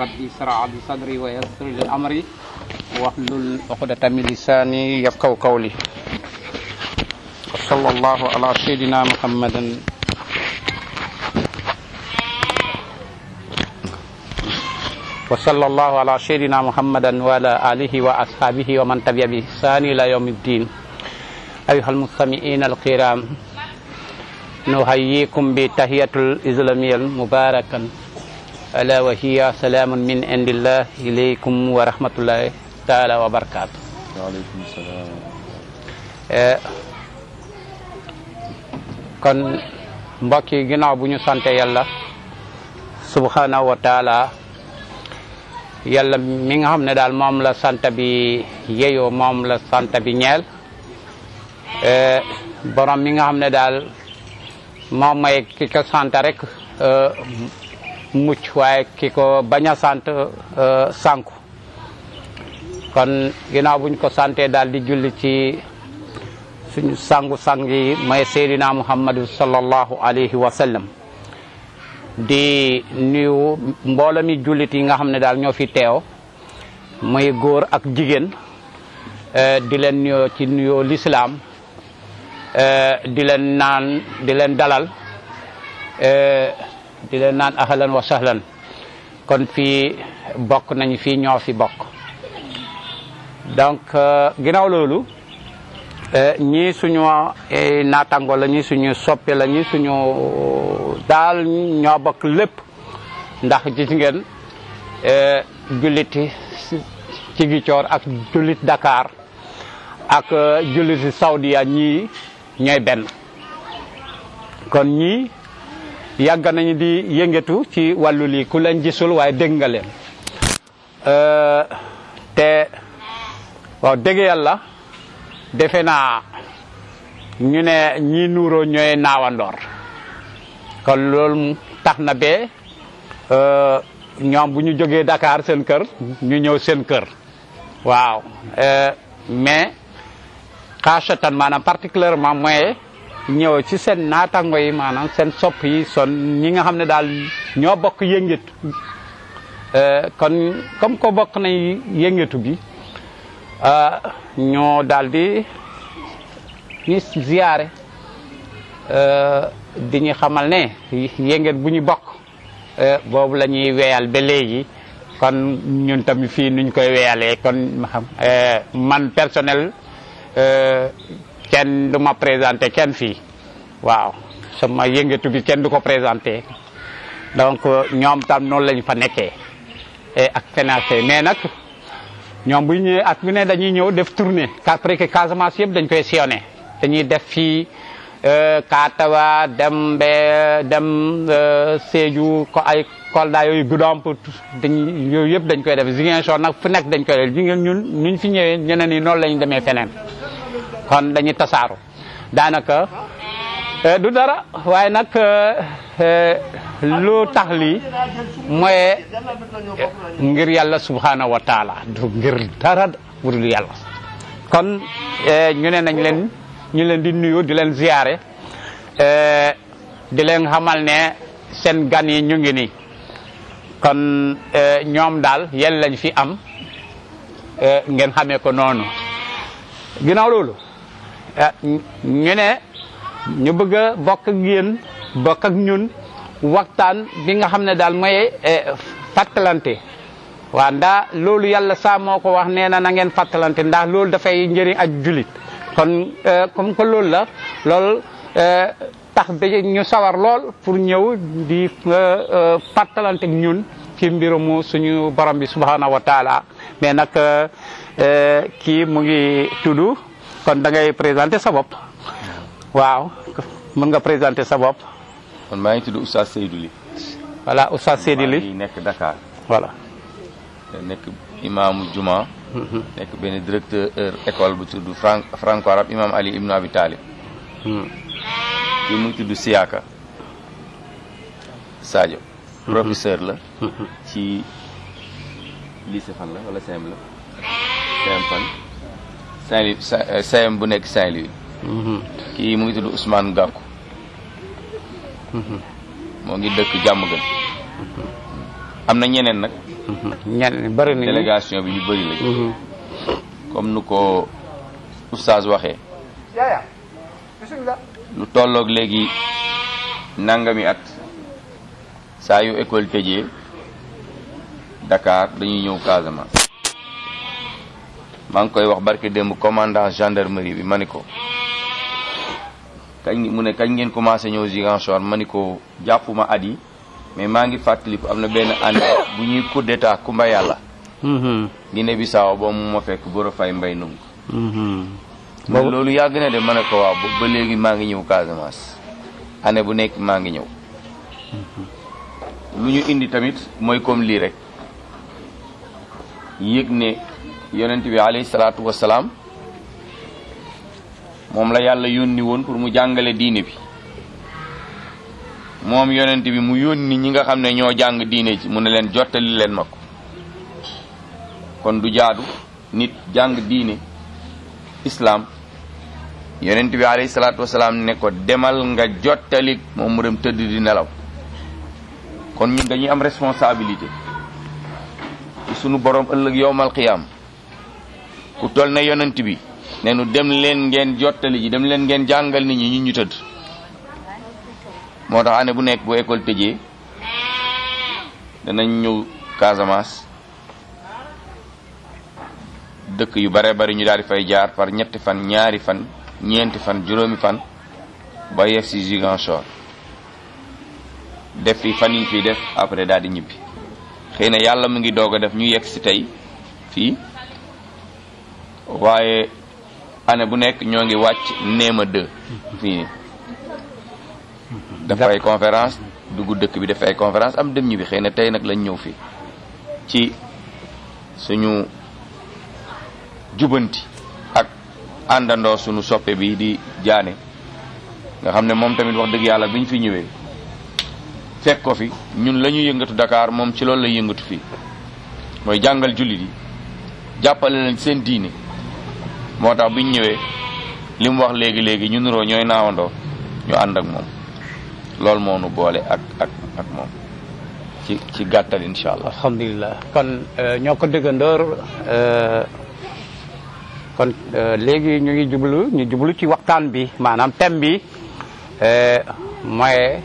rabbi ishrah li sadri wa yassir li amri wahlul uqdatan min lisani yafqahu qawli wa sallallahu ala sayyidina muhammadin wa sallallahu ala sayyidina muhammadan wa ala alihi wa ashabihi wa man tabi'a bi ihsani ila yawmiddin ayuha almustami'ina alkiram nuhayyikum bi tahiyatul islamiyal mubarakan ala wa hiya salamun min indillah ilaykum wa rahmatullahi taala wa barakatuh waaleykum salaam kon mbokk yi ginnaaw bu ñu sante yàlla subhanahu wa taala yàlla mi nga xam ne daal moom la sant bi yeyoo moom la sant bi ñeel borom mi nga xam ne daal moom may ki ko sant rek mucc waaye ki ko bañ a sant sànku kon ginnaaw buñ ko sante daal di julli ci suñu sangu sang yi may seydina muhammadu sallallahu alayhi wa sallam di nuyu mbooloo mi jullit yi nga xam ne daal ñoo fi teew muy góor ak jigéen di leen nuyoo ci nuyoo lislaam di leen naan di leen dalal di leen naan ahlan wa sahlan kon fii bokk nañu fii ñoo fi bokk donc ginnaaw loolu ñii suñu naataango la ñii suñu soppe la ñii suñu daal ñoo bokk lépp ndax gis ngeen julliti ci Gicoor ak jullit Dakar ak julliti Saudiya ñii ñooy benn kon ñii yàgg nañu di yëngatu ci wàllu lii ku leen gisul waaye dégg nga leen te waaw dégg yàlla defe naa ñu ne ñi nuuroo ñooy naawandoor kon loolu tax na be ñoom bu ñu jógee Dakar seen kër ñu ñëw seen kër waaw mais xaasatan maanaam particulièrement mooy ñëw ci seen naatango yi maanaam seen sopp yi son ñi nga xam ne daal ñoo bokk yëngatu kon comme ko bokk nañ yëngatu bi ñoo daal di ñu ziyaare di ñu xamal ne yëngat bu ñu bokk boobu la ñuy weyal ba léegi kon ñun tamit fii nuñ koy weyalee kon man personnel kenn du ma présenté kenn fii waaw sama yëngatu bi kenn du ko présenté donc ñoom tam noonu lañ fa nekkee ak financé mais nag ñoom bu ñëwee at bu ne dañuy ñëw def tournée après que Casamance yëpp dañ koy sillonné dañuy def fii Katawa dem be dem Sédhiou ko ay Kolda yooyu Goudomp dañ yooyu yëpp dañ koy def Ziguinchor nag fu nekk dañ koy def ji ngeen ñun ñuñ fi ñëwee ñeneen ñi noonu lañ demee feneen kon dañuy tasaaru daanaka du dara waaye nag lu tax lii mooy ngir yàlla subhanahu wa taala du ngir dara wudul yàlla kon ñu ne nañ leen ñu leen di nuyu di leen ziyaare di leen xamal ne seen gan yi ñu ngi nii kon ñoom daal yéen lañ fi am ngeen xamee ko noonu ginnaaw loolu ñu ne ñu bëgg a bokk ak yéen bokk ak ñun waxtaan bi nga xam ne daal mooy fàttalante waaw ndax loolu yàlla saa moo ko wax nee na na ngeen fàttalante ndax loolu dafay njëriñ ak julit kon comme que loolu la loolu tax ba ñu sawar lool pour ñëw di fàttalante ak ñun ci mbirumu suñu borom bi subhanahu wa taala mais nag kii mu ngi tudd kon da ngay présenter sa bopp waaw mën nga présenter sa bopp kon maa ngi tudd Oustaz Seydou Ly voilà Oustaz Seydou maa Ly ngi nekk Dakar voilà nekk imaamu juma nekk benn directeur école bu tudd franc franco arabe imam Ali ibnu Abi Talib kii mu ngi tudd Siaka Sadio professeur la ci lycée fan la wala CM la CM fan Saint-Louis CM bu nekk Saint-Louis kii mu ngi tudd Ousmane Gakou moo ngi dëkk jàmm gën am na ñeneen nag ñenn bëri nañu délégation bi ñu bëri lañ comme nu ko oustaz waxee lu tolloog léegi nangami at saa yu école tëjee Dakar dañuy ñëw Casamance maa ngi koy wax barke démb commandant gendarmerie bi ma ni ko kañ mu ne kañ ngeen commencé ñëw Ziguinchor ma ni ko jàppuma at yi mais maa ngi fàttaliku am na benn année bu ñuy coup d'état Kumba yàlla Guinée Bissau boobu mu ma fekk Boro Fay Mbay nung mais loolu yàgg na de ma ne ko waaw ba ba léegi maa ngi ñëw Casamance année bu nekk maa ngi ñëw lu ñu indi tamit mooy comme lii rek yëg ne yonent bi alayhi salaatu wasalaam moom la yàlla yónni woon pour mu jàngale diine bi moom yonent bi mu yónni ñi nga xam ne ñoo jàng diine ci mu ne leen jottali leen ma ko kon du jaadu nit jàng diine islam yonent bi alayhi salaatu wasalaam ne ko demal nga jottali moom mu dem tëdd di nelaw kon ñun dañuy am responsabilité ci sunu borom ëllëg yowmal qiyaam ku toll na yonent bi ne nu dem leen ngeen jottali ji dem leen ngeen jàngal nit ñi ñun ñu tëdd moo tax année bu nekk bu école tëjee danañ ñëw Casamance dëkk yu bare bari ñu daal di fay jaar par ñetti fan ñaari fan ñeenti fan juróomi fan ba yegg si Ziguinchor def fi fan yi fii def après daal di ñibbi xëy na yàlla mu ngi doog a def ñu yegg si tey fii waaye année bu nekk ñoo ngi wàcc néema deux fii nii dafa ay conférence dugg dëkk bi dafa ay conférence am dem ñibbi xëy na tey nag lañ ñëw fii ci suñu jubanti ak àndandoo suñu soppe bi di jaane nga xam ne moom tamit wax dëgg yàlla bi ñu fi ñëwee fekk ko fi ñun la ñu yëngatu Dakar moom ci loolu la yëngatu fii mooy jàngal jullit yi jàppale leen seen diine moo tax biñ ñëwee li mu wax léegi léegi ñu nuroo ñooy naawandoo ñu ànd ak moom loolu moo nu boole ak ak ak moom ci ci gàttal incha allah. alhamdulilah kon ñoo ko déggandoor kon léegi ñu ngi jublu ñu jublu ci waxtaan bi maanaam thème bi mooy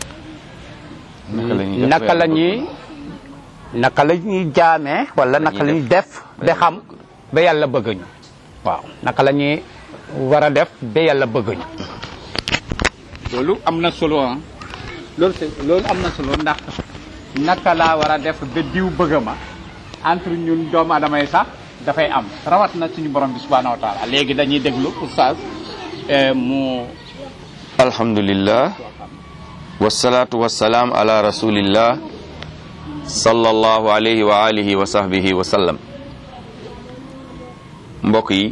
naka la ñuy naka la ñuy jaamee wala naka la ñuy def ba xam ba yàlla bëgg ñu waaw naka la ñuy war a def ba yàlla bëgg ñu loolu am na solo ah loolu loolu am na solo ndax naka laa war a def ba diw bëgg ma entre ñun doomu adama yi sax dafay am rawat na suñu borom bi subhanahu wa taala léegi dañuy déglu oustaz mu alhamdulillah wasalaatu wasalaam ala rasulillah sallallahu alayhi wa alihi wa sahbihi wa sallam mbokk yi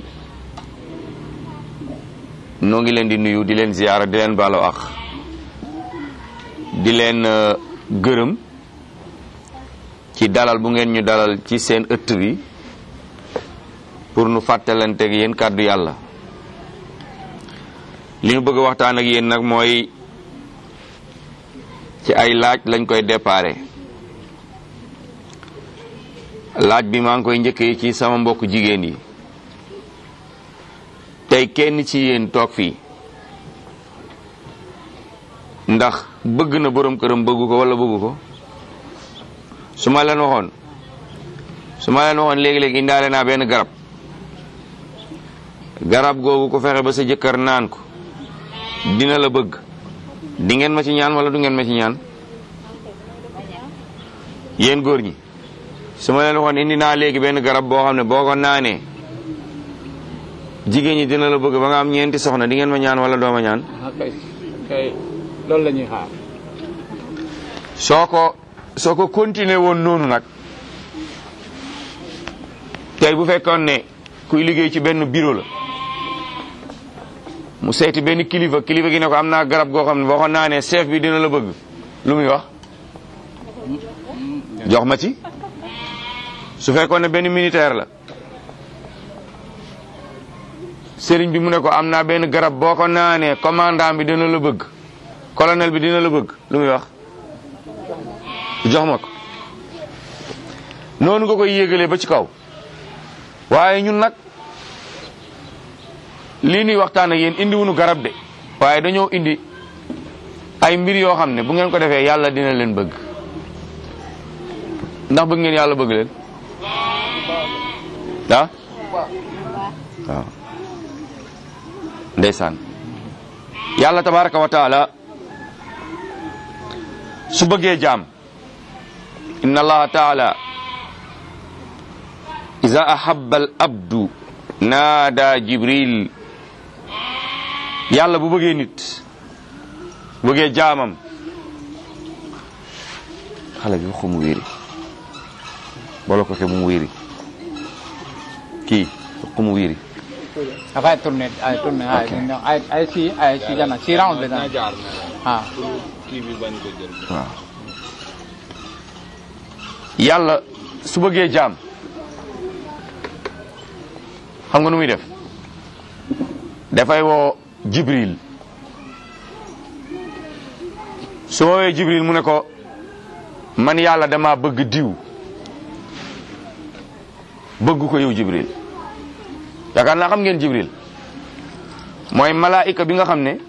noo ngi leen di nuyu di leen ziyaara di leen baalo ak di leen gërëm ci dalal bu ngeen ñu dalal ci seen ëtt bi pour nu fàttalanteeg yéen kàddu yàlla li ñu bëgg a waxtaan ak yéen nag mooy ci ay laaj lañ koy déparé laaj bi maa ngi koy njëkkee ci sama mbokk jigéen yi tey kenn ci yéen toog fii ndax bëgg na borom këram bëggu ko wala bëggu ko su ma leen waxoon su ma leen waxoon léegi-léegi indaale naa benn garab garab googu ko fexe ba sa jëkkër naan ko dina la bëgg di ngeen ma ci ñaan wala du ngeen ma ci ñaan yéen góor ñi su ma leen waxoon indi naa léegi benn garab boo xam ne boo ko naanee jigéen ñi dina la bëgg ba nga am ñeenti soxna di ngeen ma ñaan wala doo ma ñaan kay kay loolu la ñuy xaar soo ko soo ko continuer woon noonu nag tey bu fekkoon ne kuy liggéey ci benn bureau la mu seeti benn kilifa kilifa gi ne ko am naa garab goo xam ne boo ko naanee chef bi dina la bëgg lu muy wax jox ma ci su fekkoon ne benn militaire la sëriñ bi mu ne ko am naa benn garab boo ko naanee commandant bi dina la bëgg colonel bi dina la bëgg lu muy wax jox ma ko noonu nga koy yéegalee ba ci kaw waaye ñun nag lii nuy waxtaan ak yéen indi wuñu garab de waaye dañoo indi ay mbir yoo xam ne bu ngeen ko defee yàlla dina leen bëgg ndax bëgg ngeen yàlla bëgg leen ah waaw ndeysaan yàlla tabaraka wa taala su bëggee jaam inna allaha taala iza ahabba al abdu naada jibril yàlla bu bëggee nit bëggee jaamam xale bi waxu mu wéeri bolo ko ke bu mu wéeri kii waxu mu wéeri Après tourner, ay tourner, ay ay ay si ay si jana si round le dan. Ah. waaw yàlla su bëggee jaam xam nga nu muy def dafay woo jibril su woowee jibril mu ne ko man yàlla dama bëgg diw bëgg ko yow jibril yaakaar naa xam ngeen jibril mooy malaayika bi nga xam ne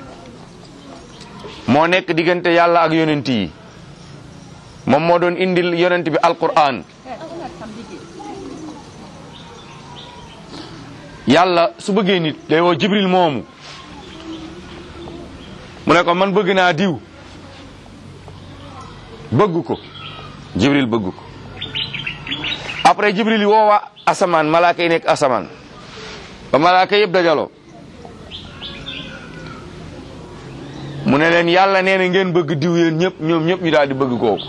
moo nekk diggante yàlla ak yonent yi moom moo doon indil yonent bi alquran yàlla su bëggee nit day woo jibril moomu mu ne ko man bëgg naa diw bëgg ko jibril bëgg ko après jibril yi woowa asamaan malaaka yi nekk asamaan ba malaaka yëpp dajaloo mu ne leen yàlla nee na ngeen bëgg diw yéen ñëpp ñoom ñëpp ñu daal di bëgg kooku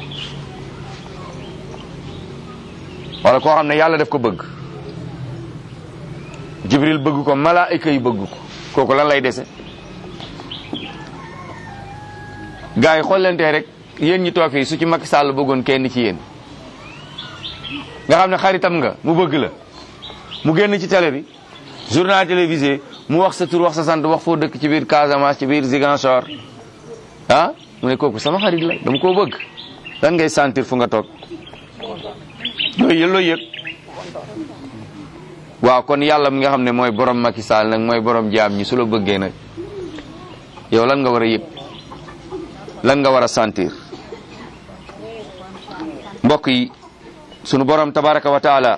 wala koo xam ne yàlla def ko bëgg jibril bëgg ko malaayika yi bëgg ko kooku lan lay dese gars yi xool leen tey rek yéen ñi toog fii su ci Macky Sall bëggoon kenn ci yéen nga xam ne xaritam nga mu bëgg la mu génn ci télé bi journal télévisé mu wax sa tur wax sa sant wax foo dëkk ci biir Casamance ci biir Ziguinchor ah mu ne kooku sama xarit la dama koo bëgg lan ngay sentir fu nga toog looy yëg looy yëg waaw kon yàlla mi nga xam ne mooy borom Macky Sall nag mooy borom jaam ñi su la bëggee nag yow lan nga war a yëg lan nga war a sentir mbokk yi sunu borom tabaraka wa taala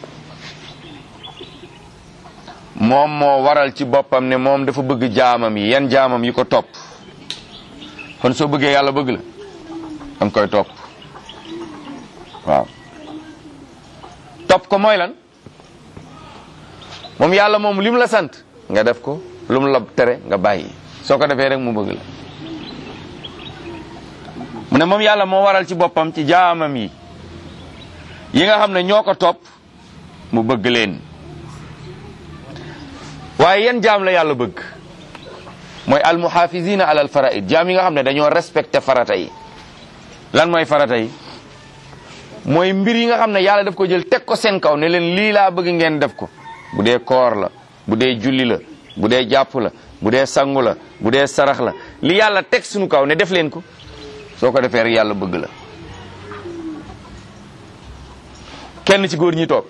moom moo waral ci boppam ne moom dafa bëgg jaamam yi yan jaamam yi ko topp kon soo bëggee yàlla bëgg la danga koy topp waaw topp ko mooy lan moom yàlla moom lim la sant nga def ko lu mu la tere nga bàyyi soo ko defee rek mu bëgg la mu ne moom yàlla moo waral ci boppam ci jaamam yi yi nga xam ne ñoo ko topp mu bëgg leen waaye yan jaam la yàlla bëgg mooy almuhafizina alal faraid jaam yi nga xam ne dañoo respecté farata yi lan mooy farata yi mooy mbir yi nga xam ne yàlla daf ko jël teg ko seen kaw ne leen lii laa bëgg ngeen def ko bu dee koor la bu dee julli la bu dee jàpp la bu dee sangu la bu dee sarax la li yàlla teg suñu kaw ne def leen ko soo ko defee rek yàlla bëgg la kenn ci góor ñi toog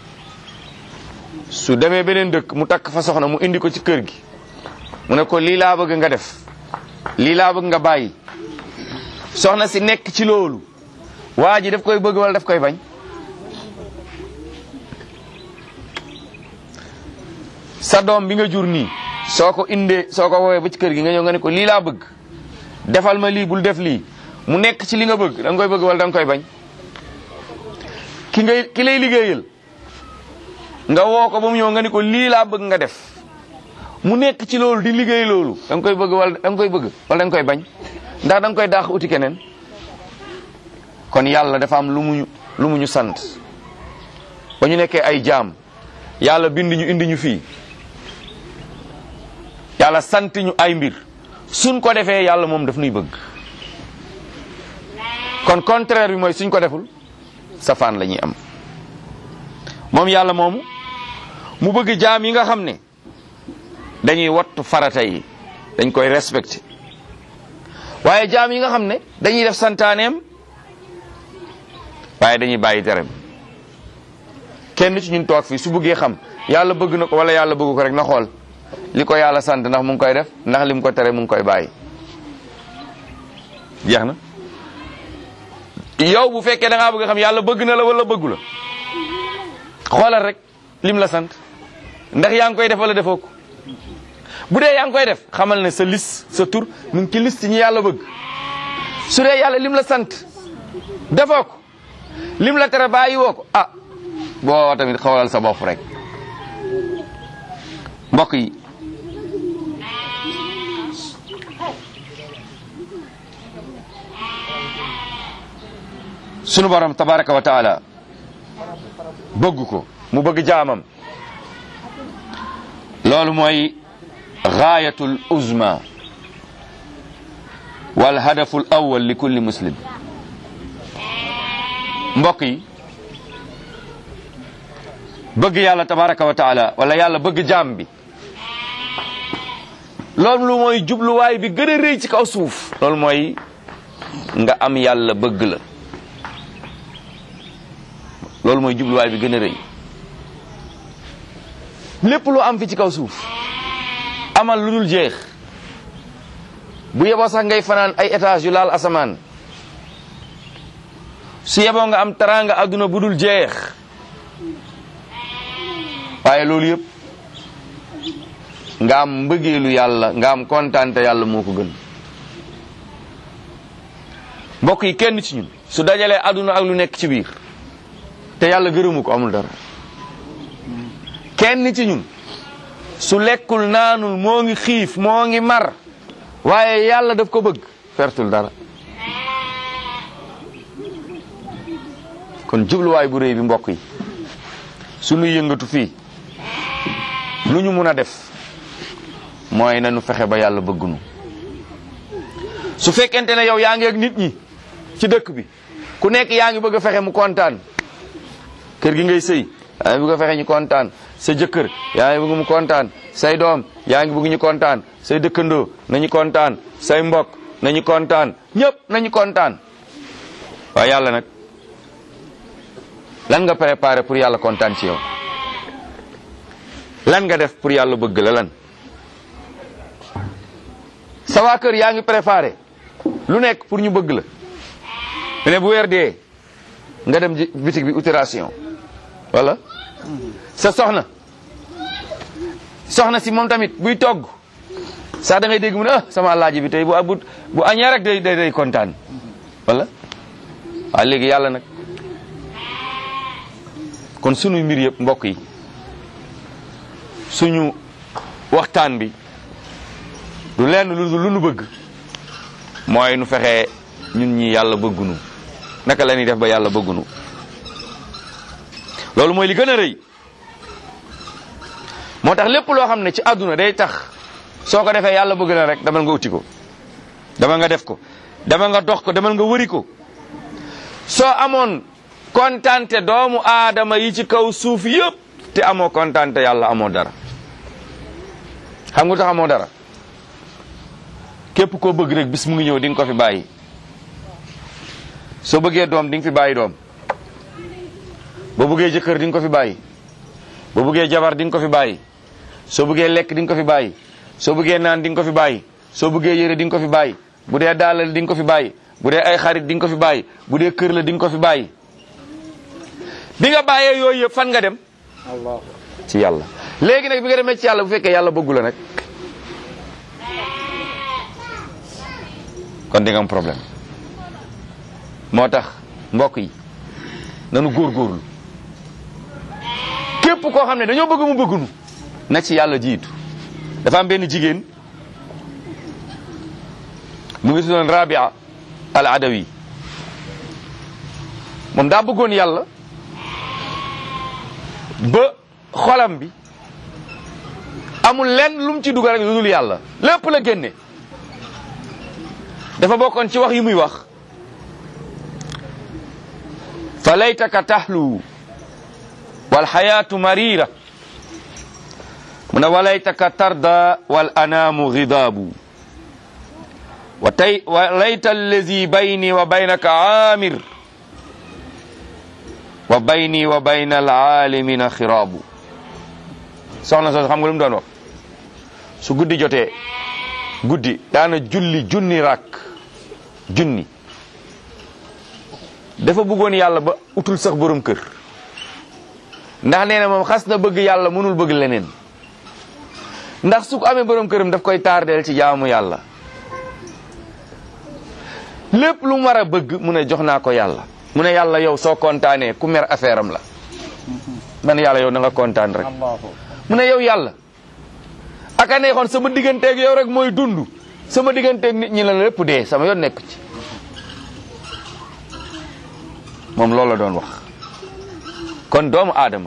su demee beneen dëkk mu takk fa soxna mu indi ko ci kër gi mu ne ko lii laa bëgg nga def lii laa bëgg nga bàyyi soxna si nekk ci loolu waa ji daf koy bëgg wala daf koy bañ sa doom bi nga jur nii soo ko indee soo ko woowee ba ci kër gi nga ñëw nga ne ko lii laa bëgg defal ma lii bul def lii mu nekk ci li nga bëgg da nga koy bëgg wala da nga koy bañ ki ngay ki lay liggéeyal nga woo ko ba mu ñëw nga ni ko lii laa bëgg nga def mu nekk ci loolu di liggéey loolu da nga koy bëgg wala da nga koy bëgg wala da nga koy bañ ndax da nga koy daax uti keneen kon yàlla dafa am lu mu lu mu ñu sant ba ñu nekkee ay jaam yàlla bind ñu indi ñu fii yàlla sant ñu ay mbir suñ ko defee yàlla moom daf nuy bëgg kon contraire bi mooy suñ ko deful safaan la ñuy am moom yàlla moomu mu bëgg jaam yi nga xam ne dañuy wattu farata yi dañ koy respecté waaye jaam yi nga xam ne dañuy def santaaneem waaye dañuy bàyyi tereem kenn ci ñun toog fii su bëggee xam yàlla bëgg na ko wala yàlla bëgg ko rek na xool li ko yàlla sant ndax mu ngi koy def ndax li mu ko tere mu ngi koy bàyyi jeex na yow bu fekkee da ngaa bëgg xam yàlla bëgg na la wala bëggu la xoolal rek lim la sant ndax yaa ngi koy def wala defoo ko bu dee yaa ngi koy def xamal ne sa liste sa tur mu ngi ci liste ñi yàlla bëgg su dee yàlla lim la sant defoo ko lim la tere bàyyi woo ko ah boo tamit xoolal sa bopp rek mbokk yi sunu borom tabaraka wa taala bëgg ko mu bëgg jaamam loolu mooy gaayatul uzma wal hadaful awwal li kulli muslim mbokk yi bëgg yàlla tabaraka wa taala wala yàlla bëgg jaam bi loolu lu mooy jubluwaay bi gën a rëy ci kaw suuf loolu mooy nga am yàlla bëgg la loolu mooy jubluwaay bi gën a rëy lépp lu am fi ci kaw suuf amal lu dul jeex bu yeboo sax ngay fanaan ay étage yu laal asamaan su yeboo nga am teraanga adduna bu dul jeex waaye loolu yëpp nga am mbëggeelu yàlla nga am kontaante yàlla moo ko gën mbokk yi kenn ci ñun su dajalee adduna ak lu nekk ci biir te yàlla gërëmu ko amul dara kenn ci ñun su lekkul naanul moo ngi xiif moo ngi mar waaye yàlla daf ko bëgg pertul dara kon jubluwaay bu réy bi mbokk yi suñu yëngatu fii lu ñu mun a def mooy nañu fexe ba yàlla bëggunu su fekkente ne yow yaa ngi ak nit ñi ci dëkk bi ku nekk yaa ngi bëgg a fexe mu kontaan kër gi ngay sëy yaa ngi bëgg a fexe ñu kontaan sa jëkkër yaa ngi bëgg mu kontaan say doom yaa ngi bëgg ñu kontaan say dëkkandoo nañu kontaan say mbokk nañu kontaan ñëpp nañu kontaan waaye yàlla nag lan nga préparé pour yàlla kontaan ci yow lan nga def pour yàlla bëgg la lan sa waa kër yaa ngi préparé lu nekk pour ñu bëgg la ne bu weer dee nga dem bitig bi opération wala sa soxna soxna si moom tamit buy togg sax da ngay dégg mu ne ah sama alaaji bi tey bu bu bu añee rek day day day kontaan wala waaw léegi yàlla nag kon sunu mbir yëpp mbokk yi suñu waxtaan bi du lenn lu lu nu bëgg mooy nu fexe ñun ñi yàlla bëggunu naka la ñuy def ba yàlla bëggunu loolu mooy li gën a rëy moo tax lépp loo xam ne ci àdduna day tax soo ko defee yàlla bëgg na rek demal nga uti ko demal nga def ko demal nga dox ko demal nga wëri ko soo amoon kontante doomu aadama yi ci kaw suuf yëpp te amoo kontante yàlla amoo dara xam nga tax amoo dara képp koo bëgg rek bis mu ngi ñëw di nga ko fi bàyyi soo bëggee doom di nga fi bàyyi doom boo bëggee jëkkër di nga ko fi bàyyi boo bëggee jabar di nga ko fi bàyyi soo bëggee lekk di nga ko fi bàyyi soo bëggee naan di nga ko fi bàyyi soo bëggee yére di nga ko fi bàyyi bu dee daalal di nga ko fi bàyyi bu dee ay xarit di nga ko fi bàyyi bu dee kër la di nga ko fi bàyyi bi nga bàyyee yooyu yëpp fan nga dem ci yàlla léegi nag bi nga demee ci yàlla bu fekkee yàlla bëggu la nag kon di nga am problème moo tax mbokk yi nanu góorgóorlu képp koo xam ne dañoo bëgg mu bëggunu na ci yàlla jiitu dafa am benn jigéen mu ngi tuddoon Rabia al Adawi moom daa bëggoon yàlla ba xolam bi amul lenn lu mu ci dugal rek lu dul yàlla lépp la génne dafa bokkoon ci wax yi muy wax fa laytaka tahlu wal xayaatu marira mu ne walaytaka tarda wal anaamu gidaabu wa tay wa layta allazi bayni wa baynaka aamir wa bayni wa bayna alaalimina xiraabu soxna soo xam nga lu mu doon wax su guddi jotee guddi daana julli junni rakk junni dafa bëggoon yàlla ba utul sax borom kër ndax nee na moom xas na bëgg yàlla mënul bëgg leneen ndax su ko amee borom këram daf koy tardeel ci jaamu yàlla lépp lu mu war a bëgg mu ne jox naa ko yàlla mu ne yàlla yow soo kontaanee ku mer affaire am la man yàlla yow na nga kontaan rek mu ne yow yàlla aka neexoon sama digganteeg yow rek mooy dund sama digganteeg nit ñi la lépp dee sama yoon nekk ci moom loolu la doon wax kon doomu aadama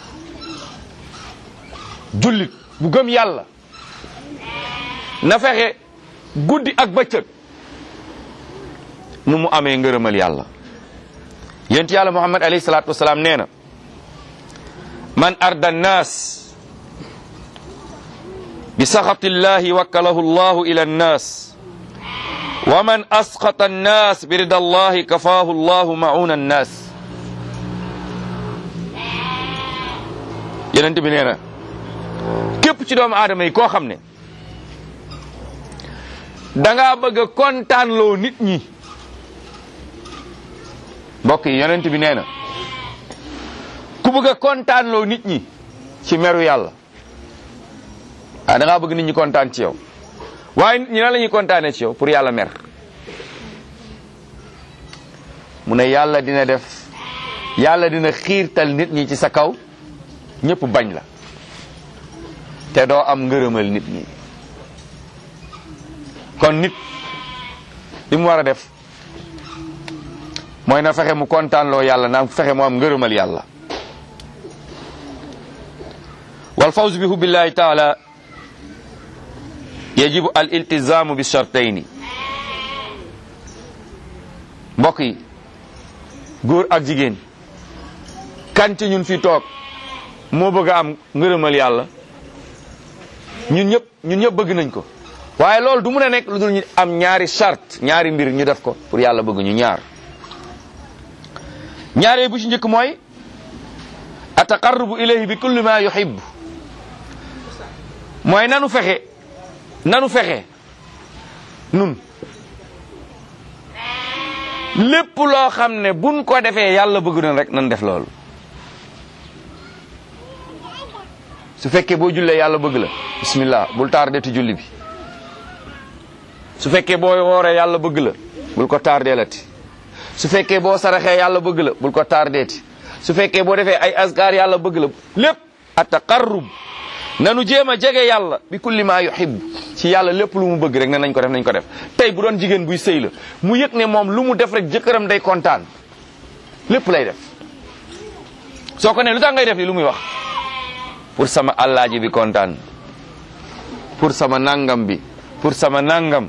jullit bu gëm yàlla na fexe guddi ak bëccëg nu mu amee ngërëmal yàlla yonent yàlla muhammad alayhi salaatu wasalaam nee na man arda nnaas bi saxati llahi wakkalahu llahu ila nnaas wa man asqata nnaas bi rida allahi kafaahu llahu mauna nnaas yonent bi nee na képp ci doomu aadama yi koo xam ne dangaa bëgg a kontaanloo nit ñi mbokk yi yonent bi nee na ku bëgg a kontaanloo nit ñi ci meru yàlla ah da ngaa bëgg nit ñi kontaan ci yow waaye nit ñi nan la ñuy kontaanee ci yow pour yàlla mer mu ne yàlla dina def yàlla dina xiirtal nit ñi ci sa kaw ñëpp bañ la te doo am ngërëmal nit ñi kon nit li mu war a def mooy na fexe mu kontaanloo yàlla na fexe mu am ngërëmal yàlla wal fawz bi hubbillahi taala yajibu al iltizamu bi shartayni mbokk yi góor ak jigéen kan ci ñun fi toog moo bëgg a am ngërëmal yàlla ñun ñëpp ñun ñëpp bëgg nañ ko waaye loolu du mun a nekk lu dul ñu am ñaari charte ñaari mbir ñu def ko pour yàlla bëgg ñu ñaar ñaaree bu ci njëkk mooy ataqarrubu ilayhi bi kulli ma yuhib mooy nanu fexe nanu fexe nun lépp loo xam ne buñ ko defee yàlla bëgg na rek nan def loolu su fekkee boo jullee yàlla bëgg la bismillah bul tardeti julli bi su fekkee boo wooree yàlla bëgg la bul ko tardeelati su fekkee boo saraxee yàlla bëgg la bul ko tardeeti su fekkee boo defee ay askar yàlla bëgg la lépp a taqarrub nanu jéem a jege yàlla bi kulli ma yuhib ci yàlla lépp lu mu bëgg rek ne nañ ko def nañ ko def tey bu doon jigéen buy sëy la mu yëg ne moom lu mu def rek jëkkëram day kontaan lépp lay def soo ko ne lu tax ngay def li lu muy wax pour sama allaaji bi kontaan pour sama nangam bi pour sama nangam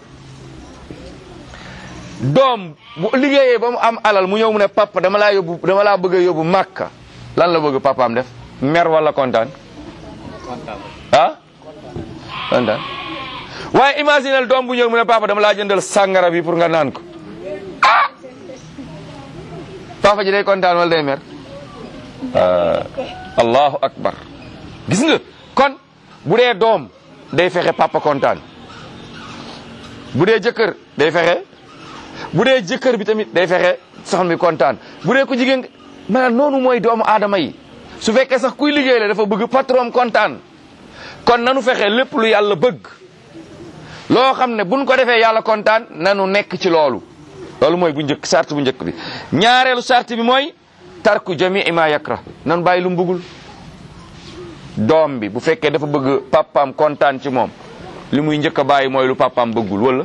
doom bu liggéeyee ba mu am alal mu ñëw mu ne papa dama laa yóbbu dama laa bëgg a yóbbu màkka lan la bëgg papaam def mer wala kontaan ah kontaan waaye imaginel doom bu ñëw mu ne papa dama laa jëndal sàngara bi pour nga naan ko ah papa ji day kontaan wala day mer allahu akbar gis nga kon bu dee doom day fexe papa kontaan bu dee jëkkër day fexe bu dee jëkkër bi tamit day fexe soxna mi kontaan bu dee ko jigéen maanaam noonu mooy doomu aadama yi su fekkee sax kuy liggéey la dafa bëgg patron kontaan kon nanu fexe lépp lu yàlla bëgg loo xam ne buñ ko defee yàlla kontaan nanu nekk ci loolu loolu mooy bu njëkk sart bu njëkk bi ñaareelu sart bi mooy tarku jamii ma yakra nanu bàyyi lu mu bëggul doom bi bu fekkee dafa bëgg papaam kontaan ci moom li muy njëkk a bàyyi mooy lu papaam bëggul wala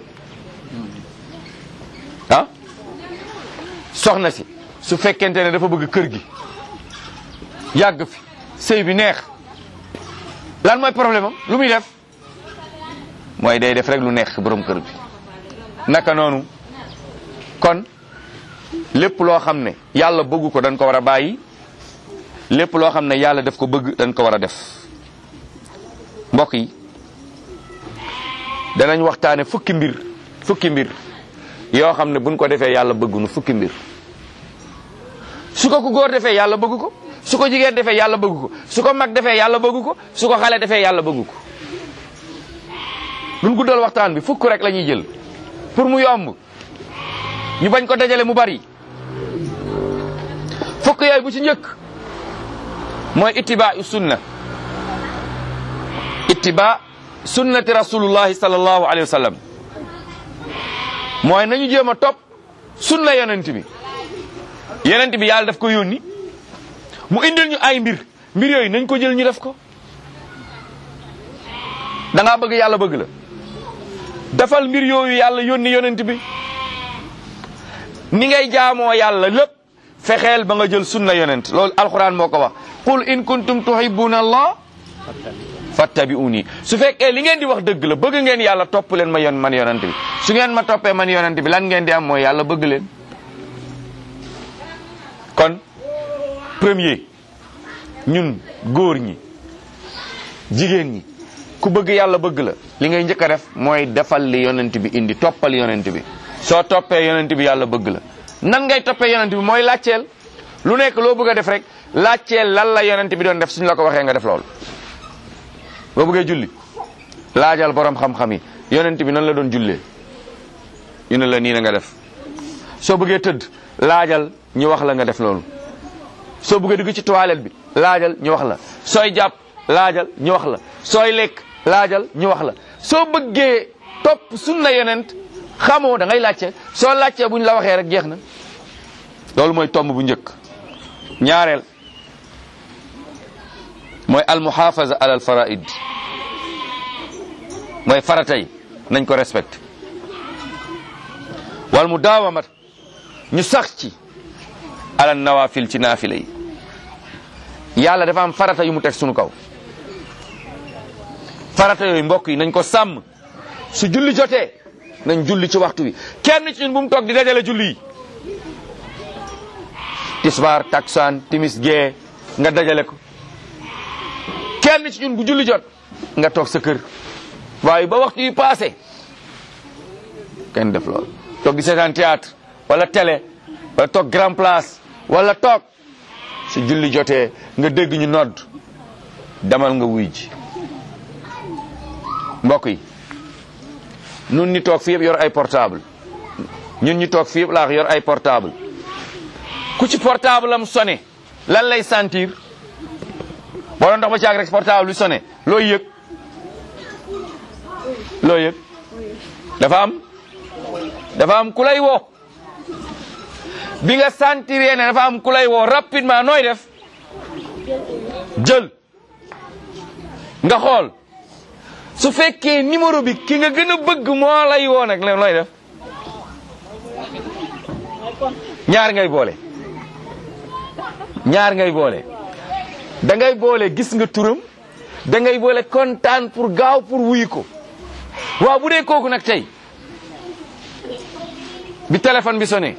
ah soxna si su fekkente ne dafa bëgg kër gi yàgg fi sëy bi neex lan mooy problème am lu muy def mooy day def rek lu neex borom kër bi naka noonu kon lépp loo xam ne yàlla bëgg ko dañ ko war a bàyyi lépp loo xam ne yàlla def ko bëgg dañ ko war a def mbokk yi danañ waxtaane fukki mbir fukki mbir yoo xam ne buñ ko defee yàlla bëgg nu fukki mbir su ko ku góor defee yàlla bëgg ko su ko jigéen defee yàlla bëgg ko su ko mag defee yàlla bëgg ko su ko xale defee yàlla bëgg ko duñ guddal waxtaan bi fukk rek la ñuy jël pour mu yomb ñu bañ ko dajale mu bari fukk yooyu bu ci njëkk mooy ittiba sunna ittiba sunnati rasulullahi sallallahu alayhi wa sallam mooy nañu jéem a topp sunna yonent bi yonent bi yàlla daf ko yónni mu indil ñu ay mbir mbir yooyu nañ ko jël ñu def ko da ngaa bëgg yàlla bëgg la defal mbir yooyu yàlla yónni yonent bi ni ngay jaamoo yàlla lépp fexeel ba nga jël sunna yonent loolu alquran moo ko wax qul in kuntum tuhibbuna allah fattabi'uni su fekkee li ngeen di wax dëgg la bëgg ngeen yàlla topp leen ma yon man yonent bi su ngeen ma toppee man yonent bi lan ngeen di am mooy yàlla bëgg leen kon premier ñun góor ñi jigéen ñi ku bëgg yàlla bëgg la li ngay njëkk a def mooy defal li yonent bi indi toppal yonent bi soo toppee yonent bi yàlla bëgg la nan ngay toppee yonent bi mooy laajteel lu nekk loo bëgg a def rek laajteel lan la yonent bi doon def suñu la ko waxee nga def loolu boo bëggee julli laajal borom xam-xam yi yonent bi nan la doon jullee ñu ne la nii na nga def soo bëggee tëdd laajal ñu wax la nga def loolu soo bëggee dugg ci toilette bi laajal ñu wax la sooy jàpp laajal ñu wax la sooy lekk laajal ñu wax la soo bëggee topp sunna yonent xamoo da ngay laajte soo laajtee buñ la waxee rek jeex na loolu mooy tomb bu njëkk ñaareel mooy almuhafaza ala al faraid mooy faratay nañ ko respecté wal mu daawamat ñu sax ci ala nawafil ci naafila yi yàlla dafa am farata yu mu teg sunu kaw farata yooyu mbokk yi nañ ko sàmm su julli jotee nañ julli ci waxtu wi kenn ci ñun bu mu toog di dajale julli yi tisbaar taksaan timis gee nga dajale ko kenn ci ñun bu julli jot nga toog sa kër waaye ba waxtu yi passé kenn def loolu toog di seetaan théâtre wala télé wala toog grand place wala toog su julli jotee nga dégg ñu nodd demal nga wuy ji mbokk yi nun ñi toog fi yëpp yor ay portable ñun ñi toog fi yëpp laax yor ay portable ku ci portable am sonné lan lay sentir boo doon dox ba caag rek portable bi sonné looy yëg looy yëg dafa am dafa am ku lay woo bi nga sentiree ne dafa am ku lay woo rapidement nooy def jël nga xool su fekkee numéro bi ki nga gën a bëgg moo lay woo nag looy def ñaar ngay boole ñaar ngay boole da ngay boole gis nga turam da ngay boole kontaan pour gaaw pour wuyu ko waaw bu dee kooku nag tey bi téléphone bi sonné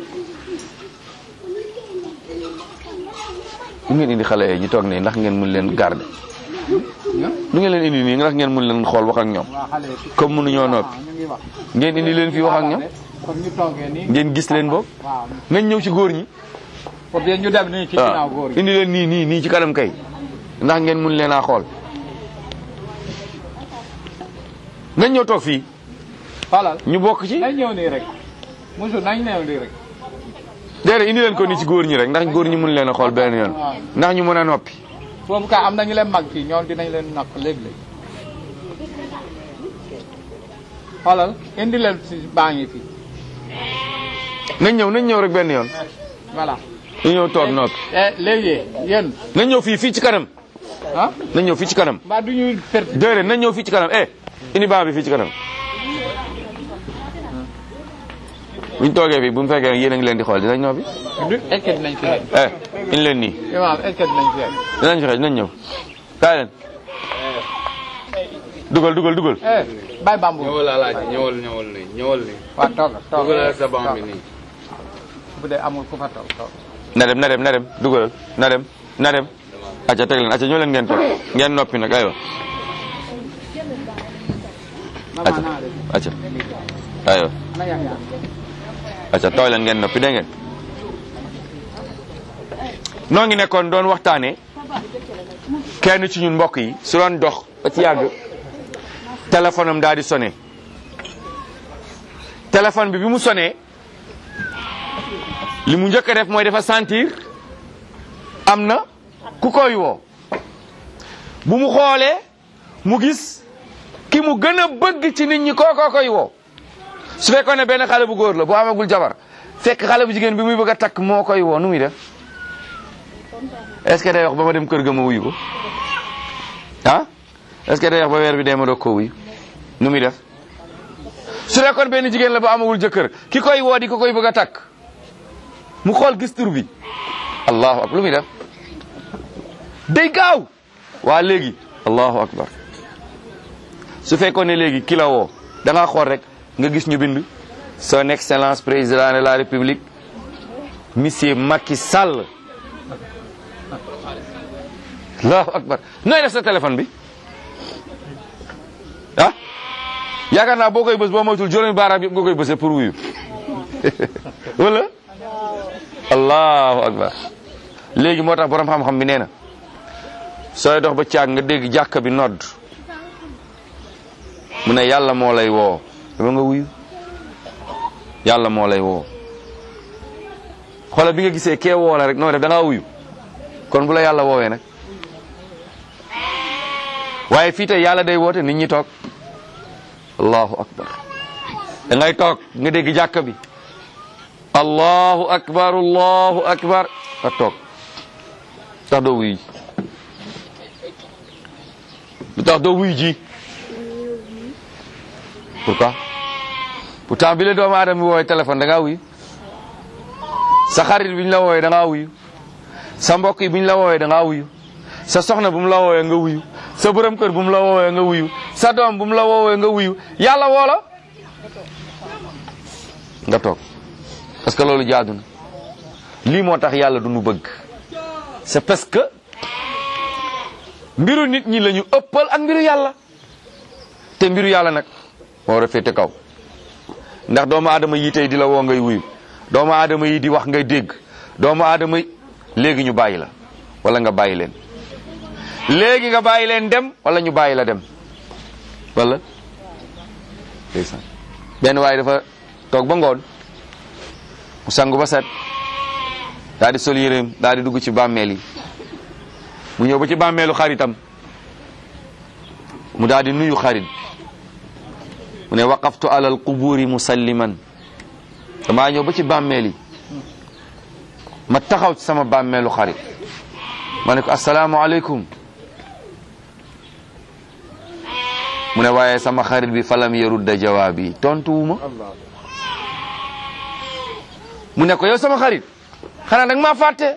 lu ngeen indi xale yi ñu toog ne ndax ngeen mun leen garder lu ngeen leen indi nii ndax ngeen mun leen xool wax ak ñoom comme mënuñoo noppi ngeen indi leen fii wax ak ñoom ngeen gis leen boog nañ ñëw ci góor ñi pour bien ñu dem nii ci ginnaaw góor gi indi leen nii nii nii ci kanam kay ndax ngeen mun leen a xool nañ ñëw toog fii xoolal ñu bokk ci nañ ñëw nii rek musu nañ ñëw nii rek déedéet indi leen ko nii ci góor ñi rek ndax góor ñi mun leen a xool benn yoon ndax ñu mën a noppi boobu ka am nañu leen mag fii ñoom dinañ leen nakk léeg-léeg xoolal indi leen si baa ngi fii nañ ñëw nañ ñëw rek benn yoon voilà ñu ñëw toog noppi eh léegi yéen nañ ñëw fii fii ci kanam ah nañ ñëw fii ci kanam mbaa du ñuy perte déedéet nañ ñëw fii ci kanam eh indi baa bi fii ci kanam buñ toogee fii bu mu fekkee yéen a ngi leen di xool dinañ noppi du est-ce que dinañ fi xeex eh indi leen nii imam est-ce que dinañ fi xeex dinañ fi xëy dinañ ñëw kaay leen dugal dugal dugal eh bàyyi bambu ñëwal alaaj ñëwal ñëwal nii ñëwal nii waa toog toog dugalal sa banc bi nii bu dee amul ku fa toog toog na dem na dem na dem dugalal na dem na dem acca teg leen acca ñoo leen ngeen toog ngeen noppi nag aywa acca acca aywa na yaa yaa acca tooy leen ngeen noppi dégg ngeen noo ngi nekkoon doon waxtaane kenn ci ñun mbokk yi su doon dox ba ci yàgg téléphone am daal di sonné téléphone bi bi mu sonné li mu njëkk a def mooy dafa sentir am na ku koy woo bu mu xoolee mu gis ki mu gën a bëgg ci nit ñi kookoo koy woo su fekkoon ne benn xale bu góor la bu amagul jabar fekk xale bu jigéen bi muy bëgg a takk moo koy woo nu muy def est-ce que day wax ba ma dem kër ga ma wuyu ko ah est-ce que day wax ba weer bi dee ma doog koo wuyu nu muy def su fekkoon benn jigéen la bu amagul jëkkër ki koy woo di ko koy bëgg a takk mu xool gis tur bi allahu akbar lu muy def day gaaw waa léegi allahu akbar su fekkoon ne léegi ki la woo da ngaa xool rek nga gis ñu bind son excellence président de la république monsieur Macky Sall allahu akbar nooy def sa téléphone bi ah yaakaar naa boo koy bës boo moytul juróomi baaraam yëpp nga koy bësee pour wuyu wala allahu akbar léegi moo tax borom xam-xam bi nee na sooy dox ba caag nga dégg jàkka bi nodd mu ne yàlla moo lay woo dama nga wuyu yàlla moo lay woo xoolal bi nga gisee kee woo la rek noo def da ngaa wuyu kon bu la yàlla woowee nag waaye fii tey yàlla day woote nit ñi toog allahu akbar da ngay toog nga dégg jàkka bi allahu akbar allahu akbar nga toog tax doo wuyu ji lu tax doo wuyu ji pourquoi pourtant bi la doomu aadama bi woowee téléphone da ngaa wuyu sa xarit bi ñu la woowee da ngaa wuyu sa mbokk yi bu ñu la woowee da ngaa wuyu sa soxna bu mu la woowee nga wuyu sa borom kër bu mu la woowee nga wuyu sa doom bu mu la woowee nga wuyu yàlla woo la nga toog parce que loolu jaadu na lii moo tax yàlla du nu bëgg c'est parce que mbiru nit ñi la ñu ëppal ak mbiru yàlla te mbiru yàlla nag moo war a féete kaw ndax doomu aadama yi tey di la woo ngay wuyu doomu aadama yi di wax ngay dégg doomu aadama yi léegi ñu bàyyi la wala nga bàyyi leen léegi nga bàyyi leen dem wala ñu bàyyi la dem wala ndeysaan benn waaye dafa toog ba ngoon mu sangu ba set daal di sol yéreem daal di dugg ci bàmmeel yi mu ñëw ba ci bàmmeelu xaritam mu daal di nuyu xarit mu ne waqaftu ala alquburi musalliman damaa ñëw ba ci bàmmeel yi ma taxaw ci sama bàmmeelu xarit ma ne ko asalaamualeykum mu ne waaye sama xarit bi falam yarudda jawaabi tontuwuma mu ne ko yow sama xarit xanaa danga maa fàtte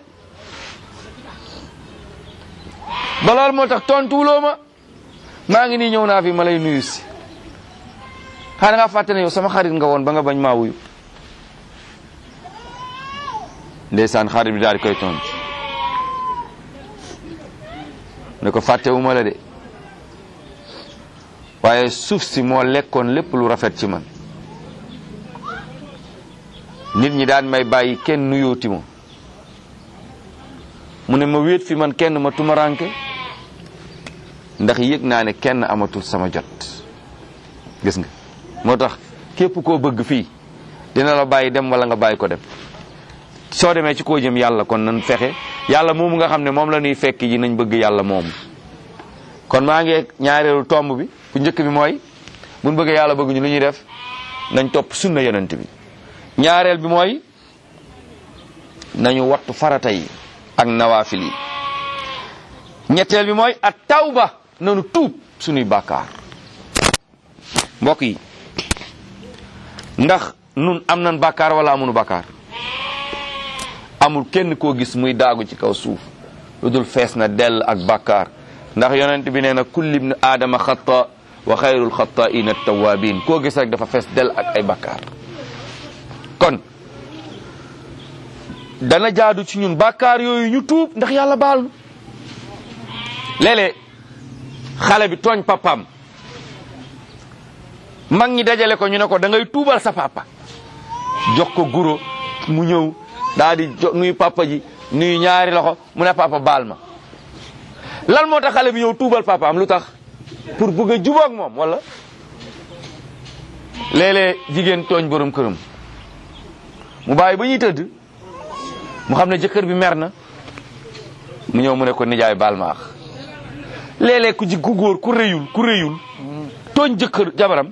ba loolu moo tax tontuwuloo ma maa ngi nii ñëw naa fi ma lay nuyu si xanaa nga fàtte ne yow sama xarit nga woon ba nga bañ maa wuyu ndeysaan xarit bi daal di koy tontu ne ko fàttewuma la de waaye suuf si moo lekkoon lépp lu rafet ci man nit ñi daan may bàyyi kenn nuyooti ma mu ne ma wéet fi man kenn ma tumaranke ndax yëg naa ne kenn amatul sama jot gis nga moo tax képp koo bëgg fii dina la bàyyi dem wala nga bàyyi ko dem soo demee ci koo jëm yàlla kon nan fexe yàlla moomu nga xam ne moom la ñuy fekk ji nañ bëgg yàlla moomu kon maa ngi ñaareelu tomb bi bu njëkk bi mooy buñ bëggee yàlla bëgg ñu lu ñuy def nañ topp sunna yonent bi ñaareel bi mooy nañu wattu farata yi ak nawaafil yi ñetteel bi mooy at tawba nanu tuub suñuy bàkkaar mbokk yi ndax nun am nan bàkkaar wala amunu bàkkaar amul kenn koo gis muy daagu ci kaw suuf lu dul fees na dell ak bàkkaar ndax yonent bi nee na kulli ibnu aadama xata wa xayrul xataain at-tawabin koo gis rek dafa fees dell ak ay bàkkaar kon dana jaadu ci ñun bàkkaar yooyu ñu tuub ndax yàlla baal nu léeg-léeg xale bi tooñ papaam mag ñi dajale ko ñu ne ko da ngay tuubal sa papa jox ko guro mu ñëw daal di jo nuyu papa ji nuyu ñaari loxo mu ne papa baal ma lan moo tax xale bi ñëw tuubal papa am lu tax pour bëgg a jubóog moom wala léeg-léeg jigéen tooñ borom këram mu bàyyi ba ñuy tëdd mu xam ne jëkkër bi mer na mu ñëw mu ne ko nijaay baal ma ax léeg-léeg ku ji ku góor ku rëyul ku rëyul tooñ jëkkër jabaram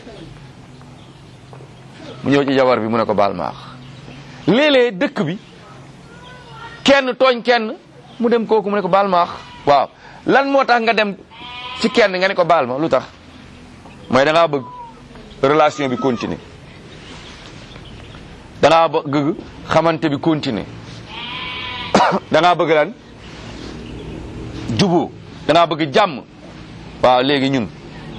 mu ñëw ci jabar bi mu ne ko baal ma ax léeg-léeg dëkk bi kenn tooñ kenn mu dem kooku mu ne ko baal ma ax waaw lan moo tax nga dem ci kenn nga ne ko baal ma lu tax mooy da ngaa bëgg relation bi continuer da ngaa bëgg xamante bi continuer da ngaa bëgg lan juboo da ngaa bëgg jàmm waaw léegi ñun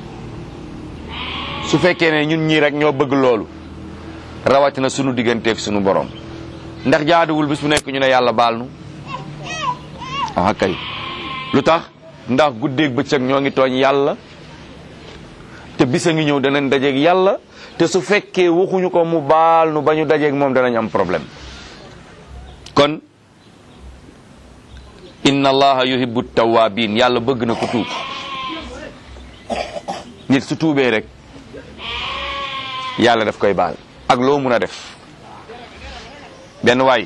su fekkee ne ñun ñii rek ñoo bëgg loolu rawatina sunu digganteeg sunu borom ndax jaaduwul bis bu nekk ñu ne yàlla baal nu ah kay lu tax ndax guddeeg bëccëg ñoo ngi tooñ yàlla te bisa ngi ñëw danañ dajeeg yàlla te su fekkee waxuñu ko mu baal nu ba ñu dajeeg moom danañ am problème kon inna allaha yuhibbu tawabin yàlla bëgg na ko tuub nit su tuubee rek yàlla daf koy baal ak loo mun a def benn waay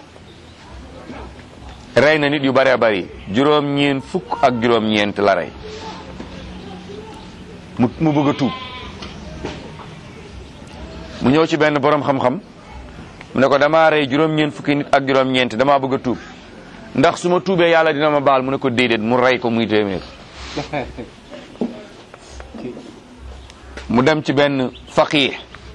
rey na nit yu bëree bëri juróom-ñeent fukk ak juróom-ñeent la rey mu mu bëgg a tuub mu ñëw ci benn borom xam-xam mu ne ko damaa rey juróom-ñeent fukki nit ak juróom-ñeent damaa bëgg a tuub ndax su ma tuubee yàlla dina ma baal mu ne ko déedéet mu rey ko muy téeméer mu dem ci benn faqih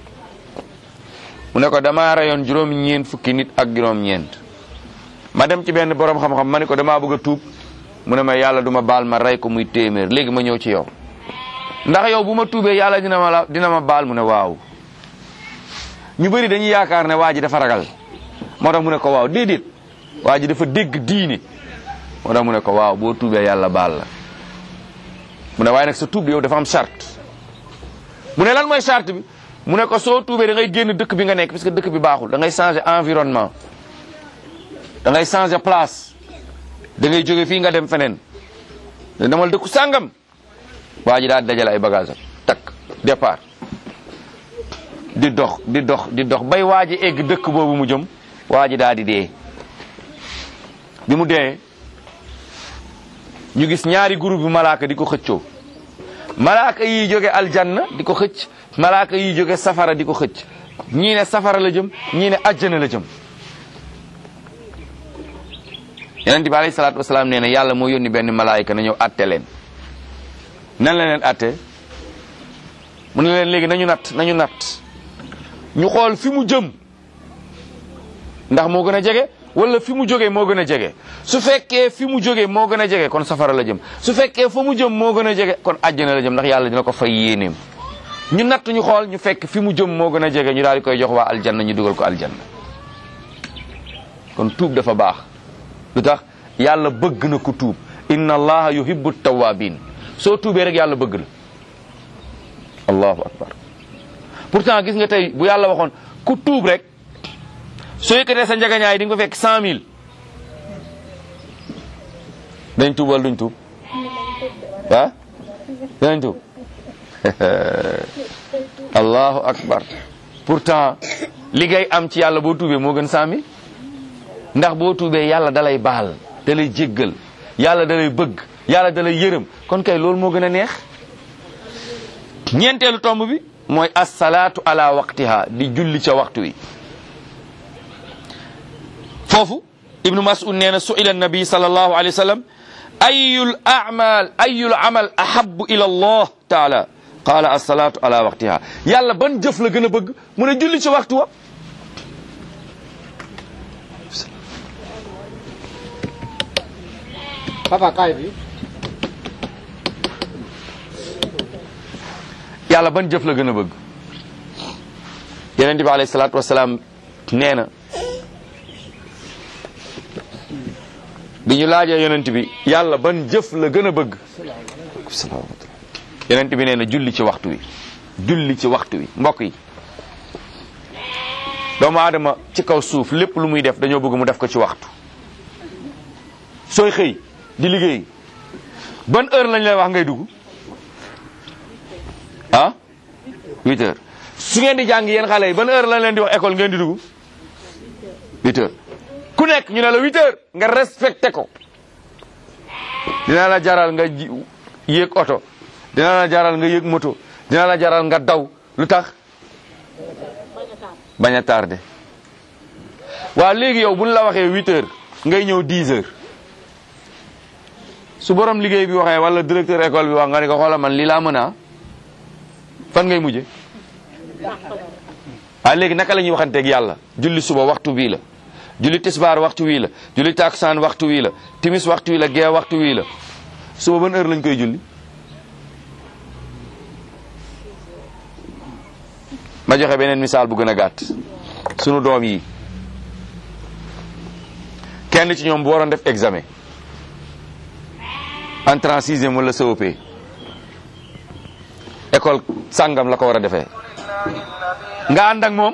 mu ne ko damaa reyoon juróom-ñeent fukki nit ak juróom-ñeent ma dem ci benn borom xam-xam ma ne ko damaa bëgg a tuub mu ne ma yàlla du ma baal ma rey ko muy téeméer léegi ma ñëw ci yow ndax yow bu ma tuubee yàlla dina ma la dina ma baal mu ne waaw ñu bëri dañuy yaakaar ne waa ji dafa ragal moo tax mu ne ko waaw déedéet waa ji dafa dégg diine moo tax mu ne ko waaw boo tuubee yàlla baal la mu ne waaye nag sa tuub bi yow dafa am charte mu ne lan mooy charte bi mu ne ko soo tuubee da ngay génn dëkk bi nga nekk parce que dëkk bi baaxul da ngay changer environnement da ngay changer place da ngay jóge fii nga dem feneen da demal dëkku sàngam waa ji daal dajale ay bagage am takk départ di dox di dox di dox bay waa ji egg dëkk boobu mu jëm waa ji daal di dee bi mu dee ñu gis ñaari groupe bi malaaka di ko xëccoo malaaka yi jóge aljanna di ko xëcc malaaka yi jóge safara di ko xëcc ñii ne safara la jëm ñii ne ajjana la jëm yonent bi alayhi salaatu wasalaam nee na yàlla moo yónni benn malaayika na ñëw atte leen nan la leen atte mu ne leen léegi nañu natt nañu natt ñu xool fi mu jëm ndax moo gën a jege wala fi mu jógee moo gën a jege su fekkee fi mu jógee moo gën a jege kon safara la jëm su fekkee fa mu jëm moo gën a jege kon àjjana la jëm ndax yàlla dina ko fay yéeneem ñu natt ñu xool ñu fekk fi mu jëm moo gën a jege ñu daal di koy jox waa aljanna ñu dugal ko aljanna kon tuub dafa baax lu tax yàlla bëgg na ku tuub inna allaha yuhibbu tawabin soo tuubee rek yàlla bëgg la allahu akbar pourtant gis nga tey bu yàlla waxoon ku tuub rek soo yëkkatee sa njagañaay di nga ko fekk cent mille dañ tuub wala duñ tuub ah danañ tuub allahu akbar pourtant li ngay am ci yàlla boo tuubee moo gën cent mille ndax boo tuubee yàlla dalay baal dalay jéggal yàlla dalay bëgg yàlla dalay yërëm kon kay loolu moo gën a neex ñeenteelu tomb bi mooy assalaatu ala waqtiha di julli ca waxtu wi foofu ibnu mas'ud nee na su'ila nabi sallallahu alayhi wa sallam ayul a'mal ayul amal ahabbu ila allah taala qaala assalaatu ala waqtiha yàlla ban jëf la gën a bëgg mu ne julli ca waxtu wa papa kaay bi yàlla ban jëf la gën a bëgg yonent bi alayhi salaatu wasalaam nee na bi ñu laajee yonent bi yàlla ban jëf la gën a bëgg yonent bi nee na julli ci waxtu wi julli ci waxtu wi mbokk yi doomu aadama ci kaw suuf lépp lu muy def dañoo bëgg mu def ko ci waxtu sooy xëy di liggéey ban heure lañ lay wax ngay dugg ah huit heures su ngeen di jàng yéen xale yi ban heure lañ leen di wax école ngeen di dugg huit heures ku nekk ñu ne la huit heures nga respecté ko dina la jaral nga ji- yéeg oto dina la jaral nga yéeg moto dina la jaral nga daw lu tax bañ a tardé waaw léegi yow buñ la waxee huit heures ngay ñëw dix heures su borom liggéey bi waxee wala directeur école bi wax nga ne ko xoola man lii laa mën a fan ngay mujje waaye léegi naka la ñuy waxanteeg yàlla julli suba waxtu bii la julli tisbaar waxtu wii la julli takusaan waxtu wii la timis waxtu wii la gee waxtu wii la suba ban heure lañ koy julli ma joxe beneen misaal bu gën a gàtt sunu doom yi kenn ci ñoom bu waroon def examen entrée en sixième wala COP école sàngam la ko war a defee nga ànd ak moom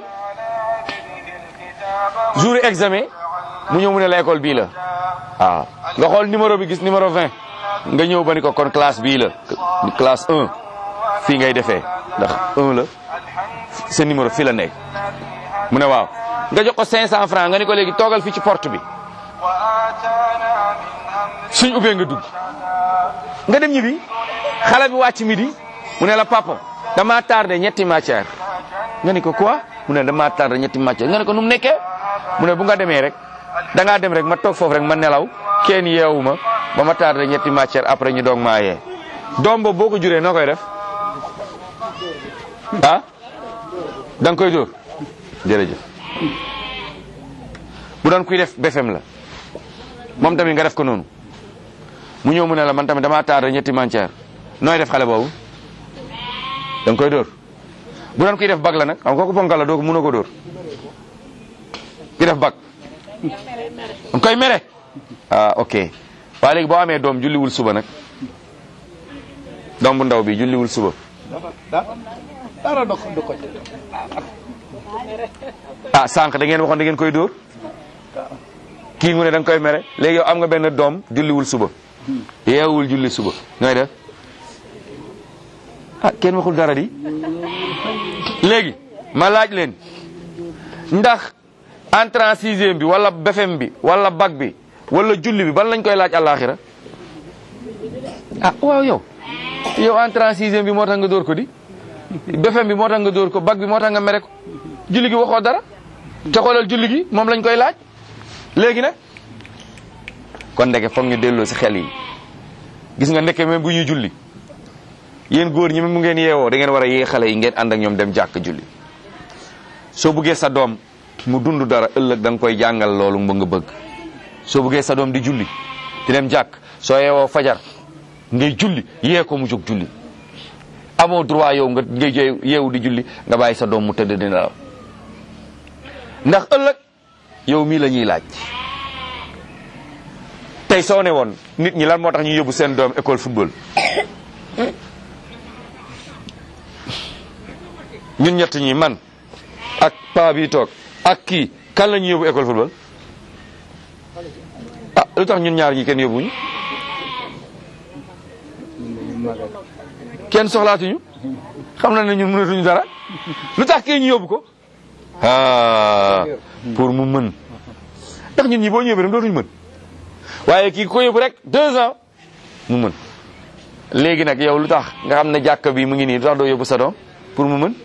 jour examen mu ñëw mu ne la école bii la waaw nga xool numéro bi gis numéro 20 nga ñëw ba ni ko kon classe bii la classe 1 fii ngay defee ndax 1 la sa numéro fii la nekk mu ne waaw nga jox ko 500 francs nga ni ko léegi toogal fii ci porte bi suñ ubbee nga dugg nga dem ñibbi xale bi wàcc midi mu ne la papa dama tardé ñetti matière nga ni ko quoi mu ne dama tardé ñetti matière nga ne ko nu mu nekkee mu ne bu nga demee rek da ngaa dem rek ma toog foofu rek ma nelaw kenn yeewu ma ba ma tardé ñetti matière après ñu doog maa yee doom boobu boo ko juree noo koy def ah da nga koy dóor jërëjëf bu doon kuy def BFM la moom tamit nga def ko noonu mu ñëw mu ne la man tamit damaa tardé ñetti matière nooy def xale boobu da nga koy dóor bu doon kuy def bag la nag xam kooku ponkal la doo ko mënoo ko dóor ki def bag da nga koy mere ah ok waaye léegi boo amee doom julliwul suba nag doom bu ndaw bi julliwul suba dara du ko du ko ci ah sànq da ngeen waxoon da ngeen koy dóor kii mu ne da nga koy mere léegi yow am nga benn doom julliwul suba yeewul julli suba nooy def ah kenn waxul dara di léegi ma laaj leen ndax entrée en sixième bi wala BFEM bi wala bac bi wala julli bi ban lañ koy laaj àllaaxira ah waaw yow yow entrée en sixième bi moo tax nga dóor ko di BFEM bi moo tax nga dóor ko bac bi moo tax nga mere ko julli gi waxoo dara te xoolal julli gi moom lañ koy laaj léegi nag kon ndeke foog ñu delloo si xel yi gis nga ndeke même bu ñuy julli yéen góor ñi même mu ngeen yeewoo da ngeen war a yee xale yi ngeen ànd ak ñoom dem jàkk julli soo buggee sa doom mu dund dara ëllëg da nga koy jàngal loolu ba nga bëgg soo buggee sa doom di julli di dem jàkk soo yeewoo fajar ngay julli yee ko mu jóg julli amoo droit yow nga ngay jee yeewu di julli nga bàyyi sa doom mu tëdd di nelaw ndax ëllëg yow mii la ñuy laaj tey soo ne woon nit ñi lan moo tax ñu yóbbu seen doom école football ñun ñett ñi man ak paa bi toog ak kii kan la ñuy yóbbu école football ah lu tax ñun ñaar ñi kenn yóbbuñu kenn soxlaatuñu xam na ne ñun mënatuñu dara lu tax kii ñu yóbbu ko ah pour mu mën ndax ñun ñi boo ñëwee dem dootuñu mën waaye kii ko yóbbu rek deux ans mu mën léegi nag yow lu tax nga xam ne jàkka bi mu ngi nii lu tax doo yóbbu sa doom pour mu mën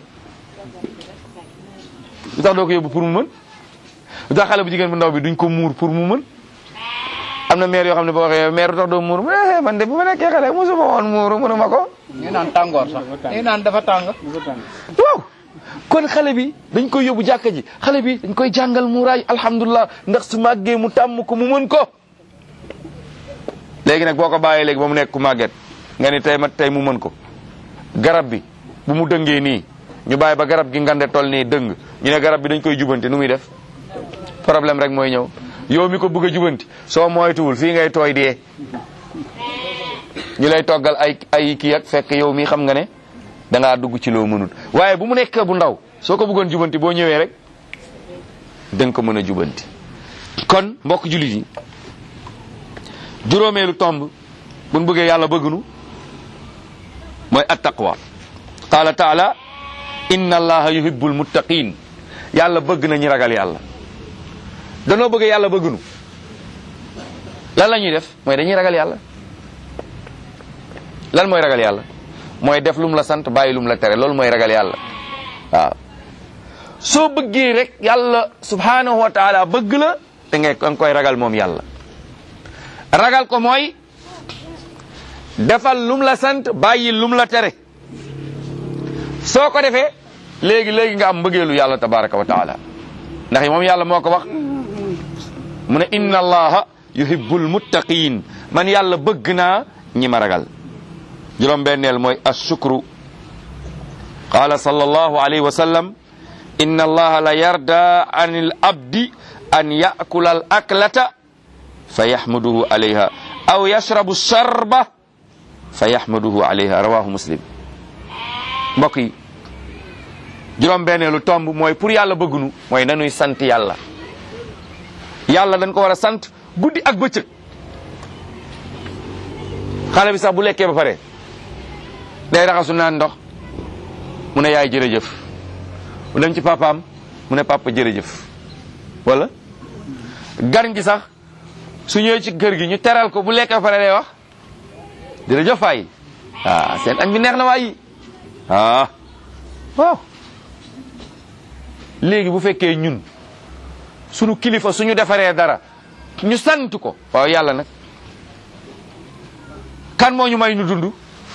lu tax doo ko yóbbu pour mu mën lu tax xale bu jigéen bu ndaw bi duñ ko muur pour mu mën am na maire yoo xam ne boo waxee maire lu tax doo muur eh man de bu ma nekkee xale mosuma woon muuru mënuma ko ñu naan tàngoor sax ñu naan dafa tàng waaw kon xale bi dañ koy yóbbu jàkka ji xale bi dañ koy jàngal muuraay alhamdulilah ndax su màggee mu tàmm ko mu mën ko léegi nag boo ko bàyyee léegi ba mu nekk ku màgget nga ni tey ma tey mu mën ko garab bi bu mu dëngee nii ñu bàyyi ba garab gi ngande tol nii dëng ñu ne garab bi dañ koy jubanti nu muy def problème rek mooy ñëw yow mi ko bëgg a jubanti soo moytuwul fii ngay tooy dee ñu lay toggal ay ay kii ak fekk yow mi xam nga ne da ngaa dugg ci loo mënut waaye bu mu nekkee bu ndaw soo ko bëggoon jubanti boo ñëwee rek da nga ko mën a jubanti kon mbokk jullit yi juróomeelu tomb buñ bëggee yàlla bëggnu mooy attaqwa qaala taala inna allaha yuhibbul muttaqin yàlla bëgg na ñi ragal yàlla danoo bëgg yàlla bëggnu lan la ñuy def mooy dañuy ragal yàlla lan mooy ragal yàlla mooy def lu mu la sant bàyyi lu mu la tere loolu mooy ragal yàlla waaw soo bëggee rek yàlla subhanahu wa taala bëgg la da ngay da nga koy ragal moom yàlla ragal ko mooy defal lum la sant bàyyi lum la tere soo ko defee léegi léegi nga am mbëggeelu yàlla tabaraka wa taala ndax moom yàlla moo ko wax mu ne inna allaha yuhibbul muttaqin man yàlla bëgg naa ñi ma ragal juróom benneel mooy ashukru qala sallallahu alayhi wa sallam inna allaha la yarda an al abdi an yakula al aklata fa yaxmaduhu alayha aw yashrabu sharba fa yaxmaduhu alayha rawahu muslim mbokk yi juróom benneelu tomb mooy pour yàlla bëggunu mooy nanuy sant yàlla yàlla dañ ko war a sant guddi ak bëccëg xale bi sax bu lekkee ba pare day raxasu naan ndox mu ne yaay jërëjëf mu dem ci papaam mu ne papa jërëjëf wala gan gi sax su ñëwee ci kër gi ñu teral ko bu lekkee ba pare day wax jërëjëf waay ah seen añ bi neex na waay ah waaw léegi bu fekkee ñun sunu kilifa suñu defaree dara ñu sant ko waaw yàlla nag kan moo ñu may ñu dund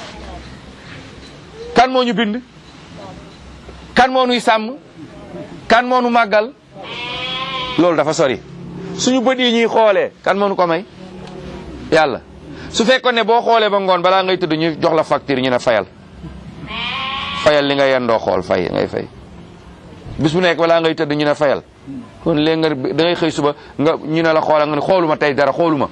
kan moo ñu bind kan moo nuy sàmm kan moo nu màggal loolu dafa sori suñu bët yi ñuy xoolee kan moo nu ko may yàlla su fekkoon ne boo xoolee ba ngoon balaa ngay tëdd ñu jox la facture ñu ne fayal fayal li nga yendoo xool fay ngay fay bis bu nekk balaa ngay tëdd ñu ne fayal kon léegi nga da ngay xëy suba nga ñu ne la xoolal nga ne xooluma tey dara xooluma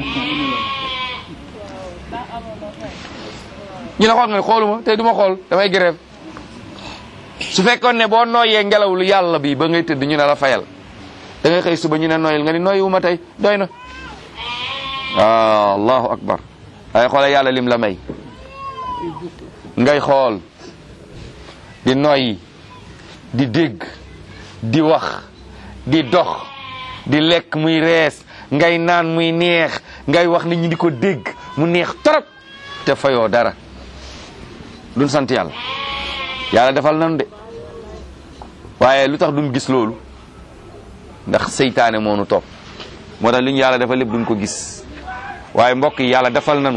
ñu ne xool nga ne xooluma tey du ma xool damay grève su fekkoon ne boo nooyee ngelaw lu yàlla bi ba ngay tëdd ñu ne la fayal da ngay xëy suba ñu ne nooyal nga ni nooyiwuma tey doy na ah allahu akbar ay xoolal yàlla lim la may ngay xool di noyyi di dégg di wax di dox di lekk muy rees ngay naan muy neex ngay wax nit ñi di ko dégg mu neex torop te fayoo dara duñ sant yàlla yàlla defal nanu de waaye lu tax duñ gis loolu ndax seytaane moo nu topp moo tax li ñu yàlla defal lépp duñ ko gis waaye mbokk yi yàlla defal nanu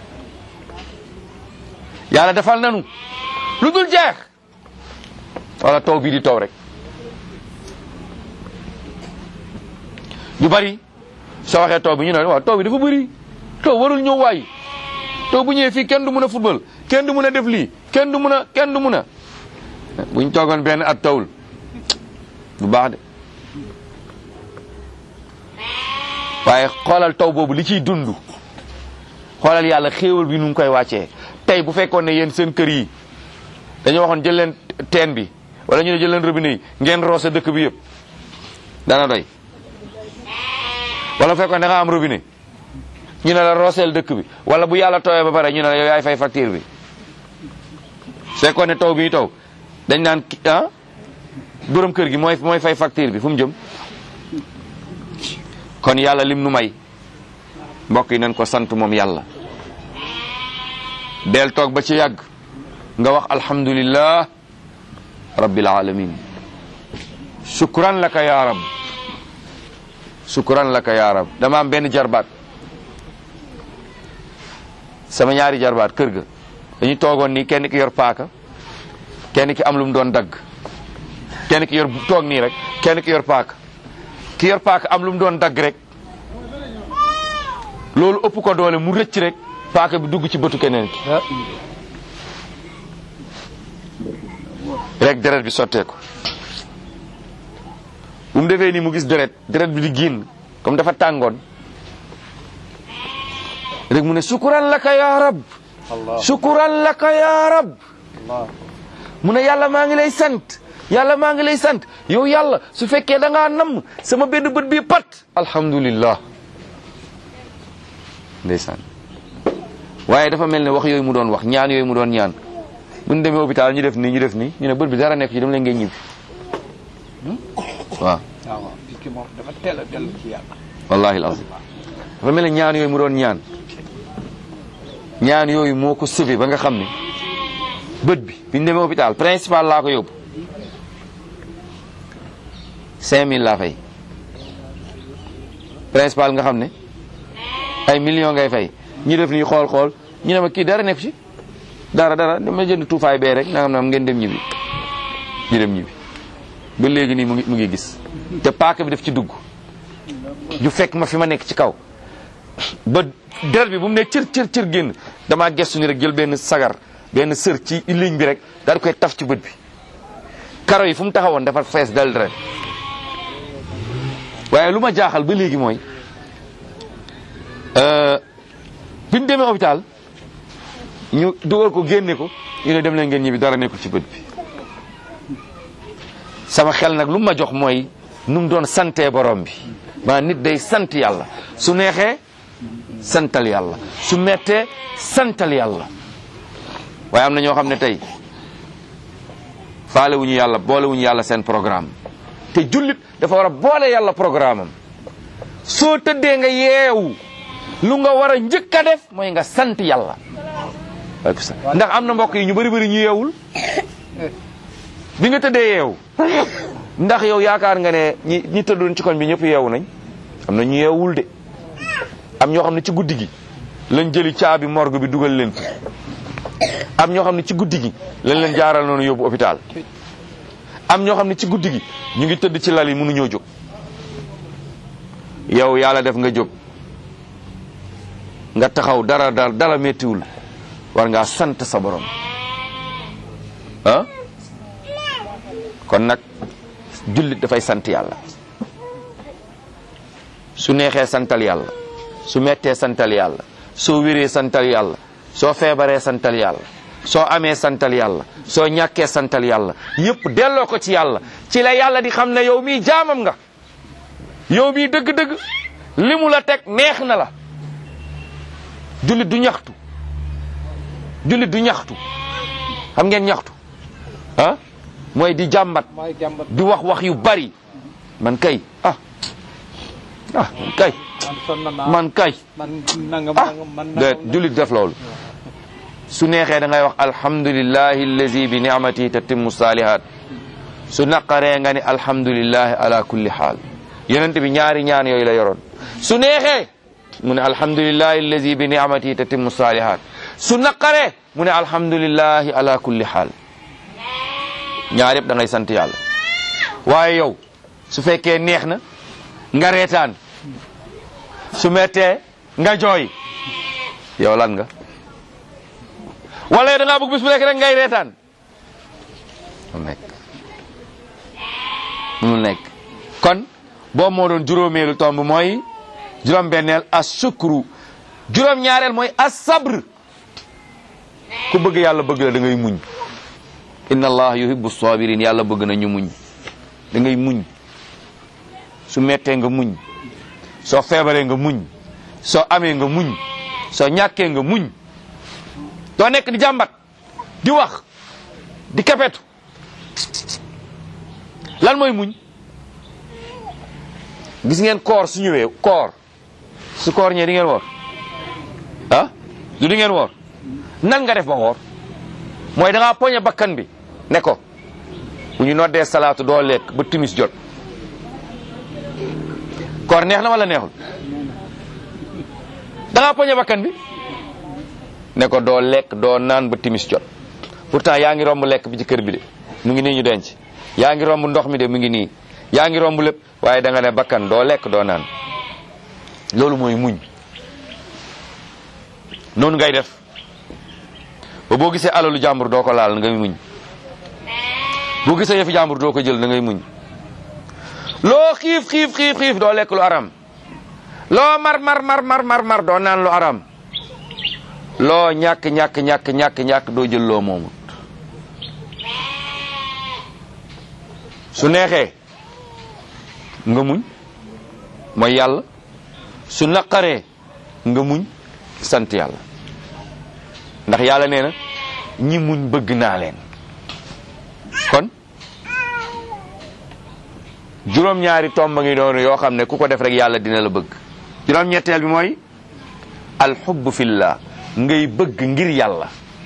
yàlla defal nanu lu dul jeex wala taw bii di taw rek ñu bari soo waxee taw bi ñu ne waaw taw bi dafa bëri taw warul ñëw waay taw bu ñëwee fii kenn du mën a football kenn du mën a def lii kenn du mën a kenn du mën a buñ toogoon benn at tawul bu baax de waaye xoolal taw boobu li ciy dund xoolal yàlla xéewal bi nu ngi koy wàccee tey bu fekkoon ne yéen seen kër yi dañoo waxoon jël leen teen bi wala ñu ne jël leen robinet yi ngeen roose dëkk bi yëpp dana doy wala bu fekkoon da nga am robinet ñu ne la rooseel dëkk bi wala bu yàlla tawee ba pare ñu ne la yow yaay fay facture bi fekkoon ne taw bi taw dañ naan ah borom kër gi mooy mooy fay facture bi fu mu jëm kon yàlla lim nu may mbokk yi nañ ko sant moom yàlla del toog ba ci yàgg nga wax alhamdulillah rabbil alamin shukran laka ya rab shukran laka ya rab dama am benn jarbaat sama ñaari jarbaat kër ga dañu toogoon nii kenn ki yor paaka kenn ki am lu mu doon dagg kenn ki yor toog nii rek kenn ki yor paaka ki yor paaka am lu mu doon dagg rek loolu ëpp ko doole mu rëcc rek paaka bi dugg ci bëtu keneen ki rek deret bi sotteeku bu mu defee nii mu gis deret deret bi di génn comme dafa tàngoon rek mu ne sukuran laka ya rab sukuran laka ya rab mu ne yàlla maa ngi lay sant yàlla maa ngi lay sant yow yàlla su fekkee da ngaa namm sama benn bët bii pat alhamdulillah ndeysaan waaye dafa mel ne wax yooyu mu doon wax ñaan yooyu mu doon ñaan bu ñu demee hôpital ñu def nii ñu def nii ñu ne bët bi dara nekk ci dem leen ngeen ñibbi waaw waaw picc moom dafa teel a dellu ci yàlla wallahi alazim dafa mel ne ñaan yooyu mu doon ñaan ñaan yooyu moo ko sauvé ba nga xam ne bët bi bi ñu demee hôpital principal laa ko yóbbu cinq mille laa fay principal nga xam ne ay millions ngay fay ñu def nii xool xool ñu ne ma kii dara nekk ci dara dara dama jënd tuufaay bee rek nangam nangam ngeen dem ñibbi ñu dem ñibbi ba léegi nii mu ngi mu ngi gis te paaka bi daf ci dugg ju fekk ma fi ma nekk ci kaw ba der bi bu mu ne cër cër cër génn damaa gestu ni rek jël benn sagar benn sër ci ligne bi rek daal di koy taf ci bët bi karo yi fu mu taxawoon dafa fees dal deret waaye lu ma jaaxal ba léegi mooy bi ñu demee hôpital ñu dugal ko génne ko ñu ne dem leen ngeen ñibbi dara nekkul ci bët bi sama xel nag lu ma jox mooy nu mu doon santee borom bi maa nit day sant yàlla su neexee santal yàlla su mettee santal yàlla waaye am na ñoo xam ne tey faale wuñu yàlla boole wuñu yàlla seen programme te jullit dafa war a boole yàlla programme am soo tëddee nga yeewu lu nga war a njëkk a def mooy nga sant yàlla ndax am na mbokk yi ñu bëri bëri ñu yeewul bi nga tëddee yeewu ndax yow yaakaar nga ne ñi ñi tëddoon ci koñ bi ñëpp yeewu nañ am na ñu yeewul de am ñoo xam ne ci guddi gi lañ jëli caabi morgue bi dugal leen fi am ñoo xam ne ci guddi gi lañ leen jaaral noonu yóbbu hôpital am ñoo xam ne ci guddi gi ñu ngi tëdd ci lal yi mënuñoo jóg yow yàlla def nga jóg nga taxaw dara dara dara méttiwul war ngaa sant sa borom ah kon nag jullit dafay sant yàlla su neexee santal yàlla su mettee santal yàlla soo wéree santal yàlla soo feebaree santal yàlla soo amee santal yàlla soo ñàkkee santal yàlla yëpp delloo ko ci yàlla ci la yàlla di xam ne yow mii jaamam nga yow mii dëgg-dëgg li mu la teg neex na la jullit du ñaxtu jullit du ñaxtu xam ngeen ñaxtu ah mooy di jàmbat mooy jàmbat di wax wax yu bari man kay ah ah man kay man sonn naa man kay man nangam ah nangam man de nangam jullit def loolu su neexee da ngay wax alhamdulillahi allazi bi ni'matihi tatimmu salihat su naqaree nga ni alhamdulillahi ala kulli xaal yonent bi ñaari ñaan yooyu la yoroon su neexee mu ne alhamdulillahi allazi bi ni'matihi tatimmu salihat su naqaree mu ne alhamdulillahi ala kulli xaal ñaar yëpp da ngay sant yàlla waaye yow su fekkee neex na nga reetaan su mettee nga jooy yow lan nga wala da ngaa bëgg bis bu nekk rek ngay reetaan mu nekk mu nekk kon boobu moo doon juróomeelu tomb mooy juróom-benneel as sukru juróom-ñaareel mooy as sabr ku bëgg yàlla bëgg la da ngay muñ inna allah yuhibbu sabirin yàlla bëgg na ñu muñ da ngay muñ su mettee nga muñ soo feebaree nga muñ soo amee nga muñ soo ñàkkee nga muñ doo nekk di jàmbat di wax di kapetu lan mooy muñ gis ngeen koor su ñëwee koor su koor ñëwee di ngeen woor ah du di ngeen woor nan nga def ba woor mooy da ngaa poñe bakkan bi ne ko bu ñu noddee salaatu doo lekk ba timis jot koor neex na wala neexul da ngaa poñe bakkan bi ne ko doo lekk doo naan ba timis jot pourtant yaa ngi romb lekk bi ci kër bi de mu ngi nii ñu denc yaa ngi romb ndox mi de mu ngi nii yaa ngi romb lépp waaye da nga ne bakkan doo lekk doo naan loolu mooy muñ noonu ngay def ba boo gisee alalu jàmbur doo ko laal ngay muñ boo gisee yëfi jàmbur doo ko jël da ngay muñ loo xiif xiif xiif xiif doo lekk lu aram loo mar mar mar mar mar mar doo naan lu aram loo ñàkk ñàkk ñàkk ñàkk ñàkk doo jël loo moomut su neexee nga muñ mooy yàlla su naqaree nga muñ sant yàlla ndax yàlla nee na ñi muñ bëgg naa leen kon juróom-ñaari tomba ngi doon yoo xam ne ku ko def rek yàlla dina la bëgg juróom-ñetteel bi mooy alxubb fillah ngay bëgg ngir yàlla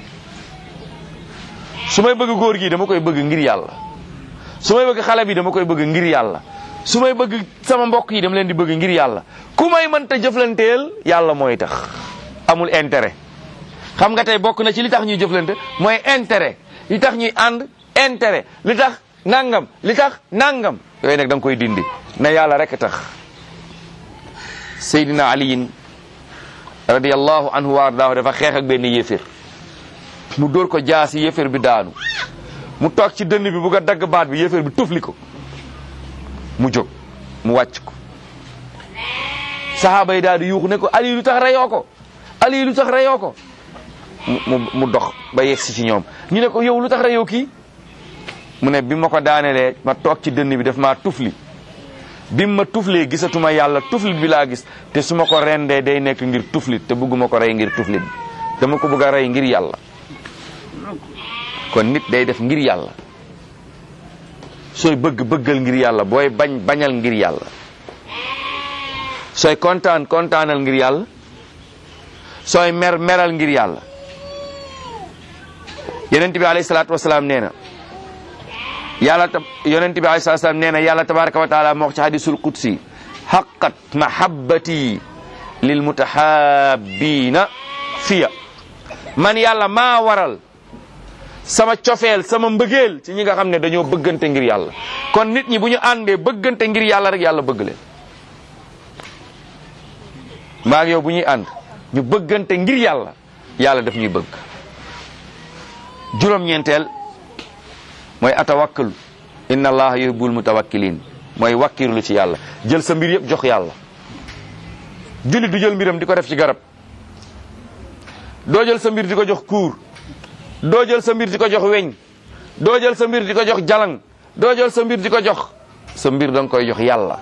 su may bëgg góor gi dama koy bëgg ngir yàlla su may bëgg xale bi dama koy bëgg ngir yàlla su may bëgg sama mbokk yi dama leen di bëgg ngir yàlla ku may mënta jëflanteel yàlla mooy tax amul intérêt xam nga tey bokk na ci li tax ñuy jëflante mooy intérêt li tax ñuy ànd intérêt li tax nangam li tax nangam yooyu nag da nga koy dindi na yàlla rek tax Seydina Aliyin radiyallahu anhu wa ardaahu dafa xeex ak benn yéefér mu dóor ko jaasi yéefér bi daanu mu toog ci dënn bi bugg a dagg baat bi yéefér bi tufli ko mu jóg mu wàcc ko sahaaba yi daal di yuuxu ne ko ali lu tax reyoo ko ali lu tax reyoo ko mu mu dox ba yegsi ci ñoom ñu ne ko yow lu tax reyoo kii mu ne bi ma ko daanelee ma toog ci dënn bi daf maa tufli bi ma tuflee gisatuma yàlla tuflit bi laa gis te su ma ko rendee day nekk ngir tuflit te bëgguma ko rey ngir tuflit bi dama ko bëgg a rey ngir yàlla kon nit day def ngir yàlla sooy bëgg bëggal ngir yàlla booy bañ bañal ngir yàlla sooy kontaan kontaanal ngir yàlla sooy mer meral ngir yàlla yonent bi alayhi salaatu wasalaam nee na yàlla ta yonent bi alayhi salaatu wasalaam nee na yàlla tabaraka wa taala moo wax ci hadisul qudsi haqqat mahabbati lil mutahabbina fiya man yàlla maa waral sama cofeel sama mbëggeel ci ñi nga xam ne dañoo bëggante ngir yàlla kon nit ñi bu ñu àndee bëggante ngir yàlla rek yàlla bëgg leen maa ak yow bu ñuy ànd ñu bëggante ngir yàlla yàlla daf ñuy bëgg juróom-ñeenteel mooy atawakkalu inna allaha yuhibbul mutawakkilin mooy wakkirlu ci yàlla jël sa mbir yëpp jox yàlla jullit du jël mbiram di ko def ci garab doo jël sa mbir di ko jox kuur doo jël sa mbir di ko jox weñ doo jël sa mbir di ko jox jalang doo jël sa mbir di ko jox sa mbir da nga koy jox yàlla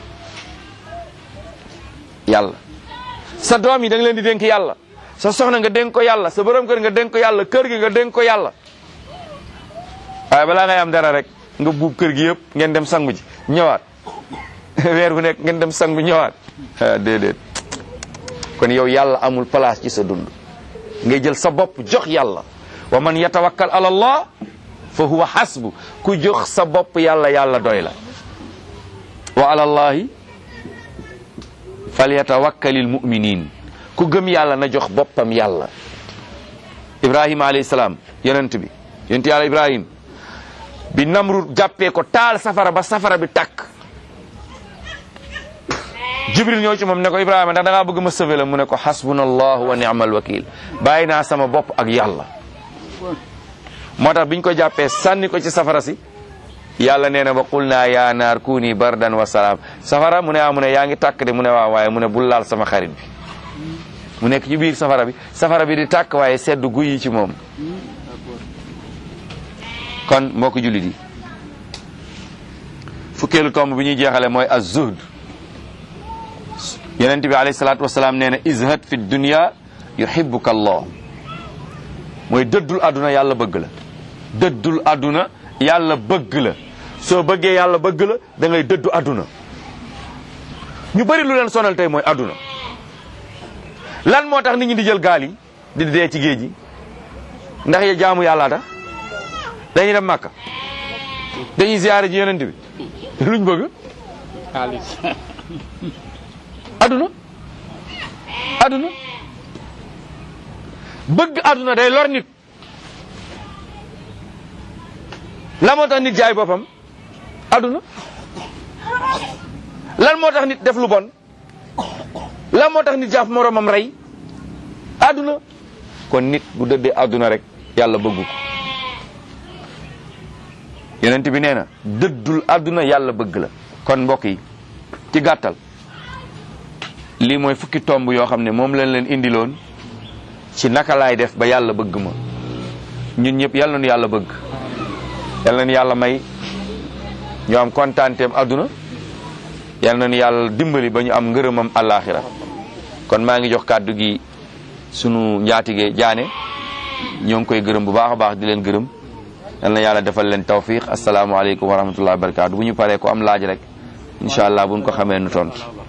yàlla sa doom yi da nga leen di dénk yàlla sa soxna nga dénk ko yàlla sa borom kër nga dénk ko yàlla kër gi nga dénk ko yàlla waaye balaa ngay am dara rek nga buub kër gi yëpp ngeen dem sangu ji ñëwaat weer bu nekk ngeen dem sangu ñëwaat ah déedéet kon yow yàlla amul place ci sa dund ngay jël sa bopp jox yàlla wa man yatawakkal ala allah fa huwa hasbu ku jox sa bopp yàlla yàlla doy la wa ala allahi falyatawakkalil muminin ku gëm yàlla na jox boppam yàlla ibrahima alayhi salaam yonent bi yonent yàlla ibrahim bi namrud jàppee ko taal safara ba safara bi tàkk jibril ñëw ci moom ne ko ibrahima ndax da ngaa bëgg ma sauver la mu ne ko hasbunallahu wa ni'mal wakil bàyyi naa sama bopp ak yàlla moo tax biñ ko jàppee sànni ko ci safara si yàlla nee na ba qul naa yaa naar kuuni bardan wa salaam safara mu ne ah mu ne yaa ngi tàkk de mu ne waaw waaye mu ne bul laal sama xarit bi mu nekk ci biir safara bi safara bi di tàkk waaye sedd guy yi ci moom kon mbokk jullit yi fukkeelu tomb bi ñuy jeexale mooy az-zuhd yonent bi alayhi salaatu wasalaam nee na izhad fi dunya yuhibbuka allah mooy dëddul àdduna yàlla bëgg la dëddul àdduna yàlla bëgg la soo bëggee yàlla bëgg la da ngay dëddu àdduna ñu bëri lu leen sonal tey mooy àdduna lan moo tax nit ñi di jël gaal yi di dee ci géej gi ndax ya jaamu yàlla tax dañuy dem màkka dañuy ziyaare ji yonent bi luñ bëgg xaalis àdduna àdduna bëgg àdduna day lor nit lan moo tax nit jaay boppam àdduna lan moo tax nit def lu bon lan moo tax nit jaaf moromam rey àdduna kon nit bu dëddee àdduna rek yàlla bëggu ko yonent bi nee na dëddul àdduna yàlla bëgg la kon mbokk yi ci gàttal lii mooy fukki tomb yoo xam ne moom lañ leen indiloon ci naka laay def ba yàlla bëgg ma ñun ñëpp yal nañu yàlla bëgg yal nañu yàlla may ñu am kontaanteem àdduna yal nañu yàlla dimbali ba ñu am ngërëmam àllaaxira kon maa ngi jox kàddu gi sunu njaatige jaane ñoo ngi koy gërëm bu baax a baax di leen gërëm yal na yàlla defal leen tawfiq asalaamaaleykum wa rahmatullahi wa barakaatu bu ñu paree ko am laaj rek incha allah buñ ko xamee nu tontu